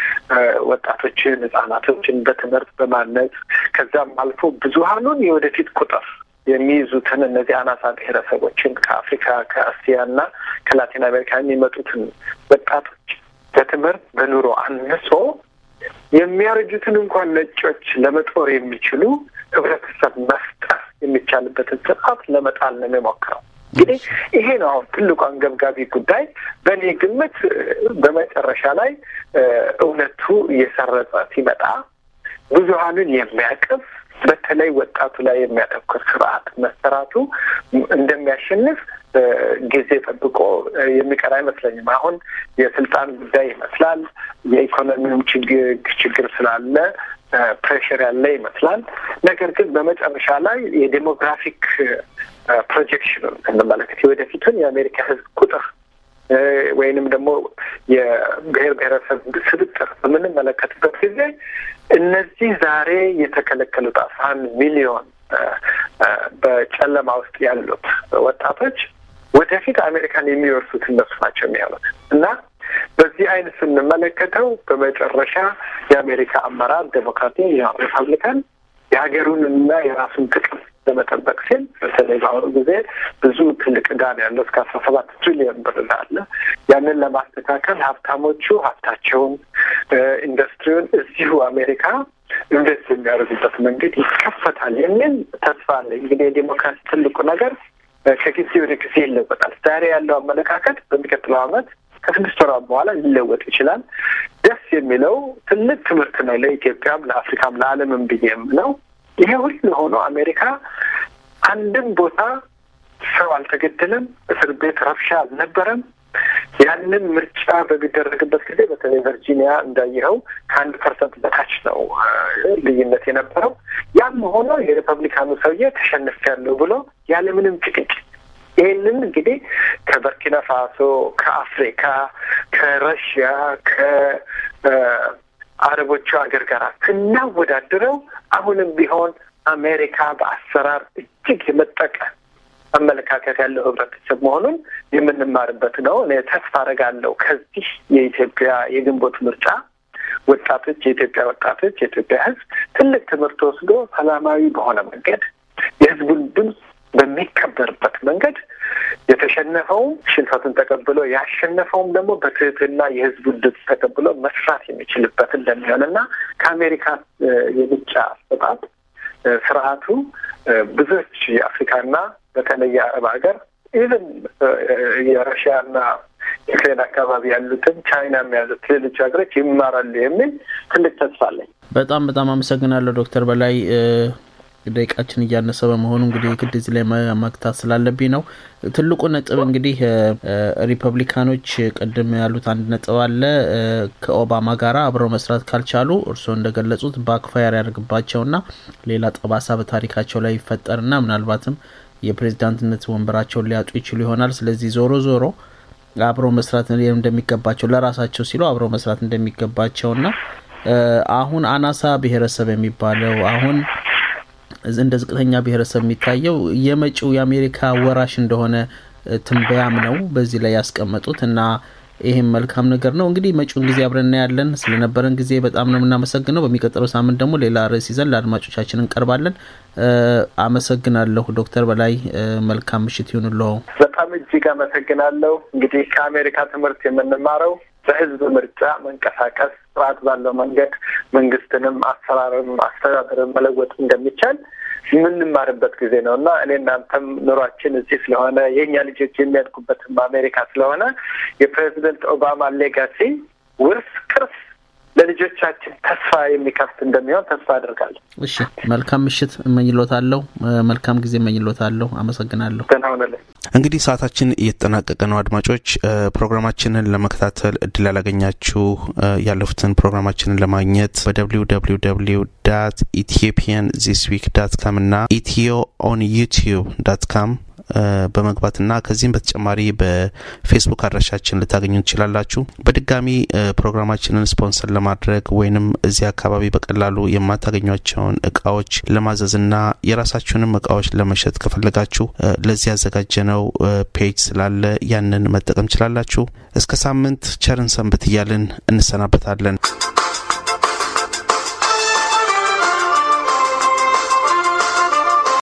[SPEAKER 4] ወጣቶችን፣ ህጻናቶችን በትምህርት በማነጽ ከዛም አልፎ ብዙሀኑን የወደፊት ቁጥር የሚይዙትን እነዚህ አናሳ ብሔረሰቦችን ከአፍሪካ ከአስያ እና ከላቲን አሜሪካ የሚመጡትን ወጣቶች በትምህርት በኑሮ አንሶ የሚያረጁትን እንኳን ነጮች ለመጦር የሚችሉ ህብረተሰብ መፍጠር የሚቻልበትን ስርዓት ለመጣል ነው የሚሞክረው። እንግዲህ ይሄ ነው አሁን ትልቁ አንገብጋቢ ጉዳይ። በእኔ ግምት በመጨረሻ ላይ እውነቱ እየሰረጸ ሲመጣ ብዙሀኑን የሚያቅፍ በተለይ ወጣቱ ላይ የሚያተኩር ስርዓት መሰራቱ እንደሚያሸንፍ ጊዜ ጠብቆ የሚቀር አይመስለኝም። አሁን የስልጣን ጉዳይ ይመስላል። የኢኮኖሚውም ችግር ችግር ስላለ ፕሬሽር ያለ ይመስላል። ነገር ግን በመጨረሻ ላይ የዴሞግራፊክ ፕሮጀክሽኑን ስንመለከት የወደፊቱን የአሜሪካ ሕዝብ ቁጥር ወይንም ደግሞ የብሔር ብሔረሰብ ስብጥር በምንመለከትበት ጊዜ እነዚህ ዛሬ የተከለከሉት አስራ አንድ ሚሊዮን በጨለማ ውስጥ ያሉት ወጣቶች ወደፊት አሜሪካን የሚወርሱት እነሱ ናቸው የሚሆኑት እና በዚህ አይነት ስንመለከተው በመጨረሻ የአሜሪካ አመራር ዴሞክራቲ፣ ሪፐብሊካን የሀገሩንና የራሱን ጥቅም ለመጠበቅ ሲል በተለይ በአሁኑ ጊዜ ብዙ ትልቅ ዕዳ ነው ያለው እስከ አስራ ሰባት ትሪሊዮን ብር አለ። ያንን ለማስተካከል ሀብታሞቹ ሀብታቸውን ኢንዱስትሪውን እዚሁ አሜሪካ ኢንቨስት የሚያደርጉበት መንገድ ይከፈታል የሚል ተስፋ አለ። እንግዲህ የዴሞክራሲ ትልቁ ነገር ከጊዜ ወደ ጊዜ ይለወጣል። ዛሬ ያለው አመለካከት በሚቀጥለው ዓመት ከስድስት ወራት በኋላ ሊለወጥ ይችላል። ደስ የሚለው ትልቅ ትምህርት ነው ለኢትዮጵያም፣ ለአፍሪካም፣ ለዓለምም ብዬም ነው። ይሄ ሁሉ ሆኖ አሜሪካ አንድም ቦታ ሰው አልተገደለም፣ እስር ቤት ረብሻ አልነበረም። ያንን ምርጫ በሚደረግበት ጊዜ በተለይ ቨርጂኒያ እንዳየኸው ከአንድ ፐርሰንት በታች ነው ልዩነት የነበረው። ያም ሆኖ የሪፐብሊካኑ ሰውዬ ተሸንፊያለሁ ብሎ ያለምንም ጭቅጭቅ ይህንን እንግዲህ ከበርኪና ፋሶ፣ ከአፍሪካ፣ ከረሽያ፣ ከአረቦቹ ሀገር ጋር ስናወዳድረው አሁንም ቢሆን አሜሪካ በአሰራር እጅግ የመጠቀ አመለካከት ያለው ህብረተሰብ መሆኑን የምንማርበት ነው። እኔ ተስፋ አደርጋለሁ ከዚህ የኢትዮጵያ የግንቦት ምርጫ ወጣቶች፣ የኢትዮጵያ ወጣቶች፣ የኢትዮጵያ ህዝብ ትልቅ ትምህርት ወስዶ ሰላማዊ በሆነ መንገድ የህዝቡን ድምፅ በሚከበርበት መንገድ የተሸነፈውም ሽንፈቱን ተቀብሎ ያሸነፈውም ደግሞ በትህትና የህዝቡን ድምፅ ተቀብሎ መስራት የሚችልበት እንደሚሆን እና ከአሜሪካ የምርጫ አሰጣጥ ስርዓቱ ብዙዎች የአፍሪካና በተለይ የአረብ ሀገር ኢቨን የረሽያና ዩክሬን አካባቢ ያሉትን ቻይናም ያሉት ሌሎች ሀገሮች ይማራሉ የሚል ትልቅ ተስፋ አለኝ።
[SPEAKER 2] በጣም በጣም አመሰግናለሁ ዶክተር በላይ ደቂቃችን እያነሰ በመሆኑ እንግዲህ ግድ እዚህ ላይ መግታት ስላለብኝ ነው። ትልቁ ነጥብ እንግዲህ ሪፐብሊካኖች ቅድም ያሉት አንድ ነጥብ አለ። ከኦባማ ጋራ አብረው መስራት ካልቻሉ እርስዎ እንደገለጹት ባክፋየር ያደርግባቸውና ሌላ ጠባሳ በታሪካቸው ላይ ይፈጠርና ምናልባትም የፕሬዚዳንትነት ወንበራቸውን ሊያጡ ይችሉ ይሆናል። ስለዚህ ዞሮ ዞሮ አብረው መስራት እንደሚገባቸው ለራሳቸው ሲሉ አብረው መስራት እንደሚገባቸውና አሁን አናሳ ብሔረሰብ የሚባለው አሁን እንደ ዝቅተኛ ብሔረሰብ የሚታየው የመጪው የአሜሪካ ወራሽ እንደሆነ ትንበያም ነው በዚህ ላይ ያስቀመጡት እና ይህም መልካም ነገር ነው። እንግዲህ መጪውን ጊዜ አብረን እናያለን። ስለነበረን ጊዜ በጣም ነው የምናመሰግነው። በሚቀጥለው ሳምንት ደግሞ ሌላ ርዕስ ይዘን ለአድማጮቻችን እንቀርባለን። አመሰግናለሁ ዶክተር በላይ መልካም ምሽት ይሁንልዎ።
[SPEAKER 4] በጣም እጅግ አመሰግናለሁ። እንግዲህ ከአሜሪካ ትምህርት የምንማረው በህዝብ ምርጫ መንቀሳቀስ ስርዓት ባለው መንገድ መንግስትንም አሰራርም አስተዳደርን መለወጥ እንደሚቻል የምንማርበት ጊዜ ነው እና እኔ እናንተም ኑሯችን እዚህ ስለሆነ የእኛ ልጆች የሚያድጉበትም አሜሪካ ስለሆነ የፕሬዚደንት ኦባማ ሌጋሲ ውርስ ቅርስ ለልጆቻችን ተስፋ የሚከፍት እንደሚሆን ተስፋ አድርጋለሁ።
[SPEAKER 2] እሺ፣ መልካም ምሽት እመኝሎታለሁ። መልካም ጊዜ እመኝሎታለሁ። አመሰግናለሁ።
[SPEAKER 4] ደህና ሁንልኝ።
[SPEAKER 2] እንግዲህ ሰዓታችን እየተጠናቀቀ ነው። አድማጮች ፕሮግራማችንን ለመከታተል እድል ያላገኛችሁ ያለፉትን ፕሮግራማችንን ለማግኘት በደብሊው ደብሊው ደብሊው ዳት ኢትዮጵያን ዚስ ዊክ ዳት ካም እና ኢትዮ ኦን ዩቲዩብ ዳት ካም በመግባትና ከዚህም በተጨማሪ በፌስቡክ አድራሻችን ልታገኙ ትችላላችሁ። በድጋሚ ፕሮግራማችንን ስፖንሰር ለማድረግ ወይንም እዚህ አካባቢ በቀላሉ የማታገኟቸውን እቃዎች ለማዘዝና የራሳችሁንም እቃዎች ለመሸጥ ከፈለጋችሁ ለዚህ ያዘጋጀነው ፔጅ ስላለ ያንን መጠቀም ችላላችሁ። እስከ ሳምንት ቸርን ሰንብት እያልን እንሰናበታለን።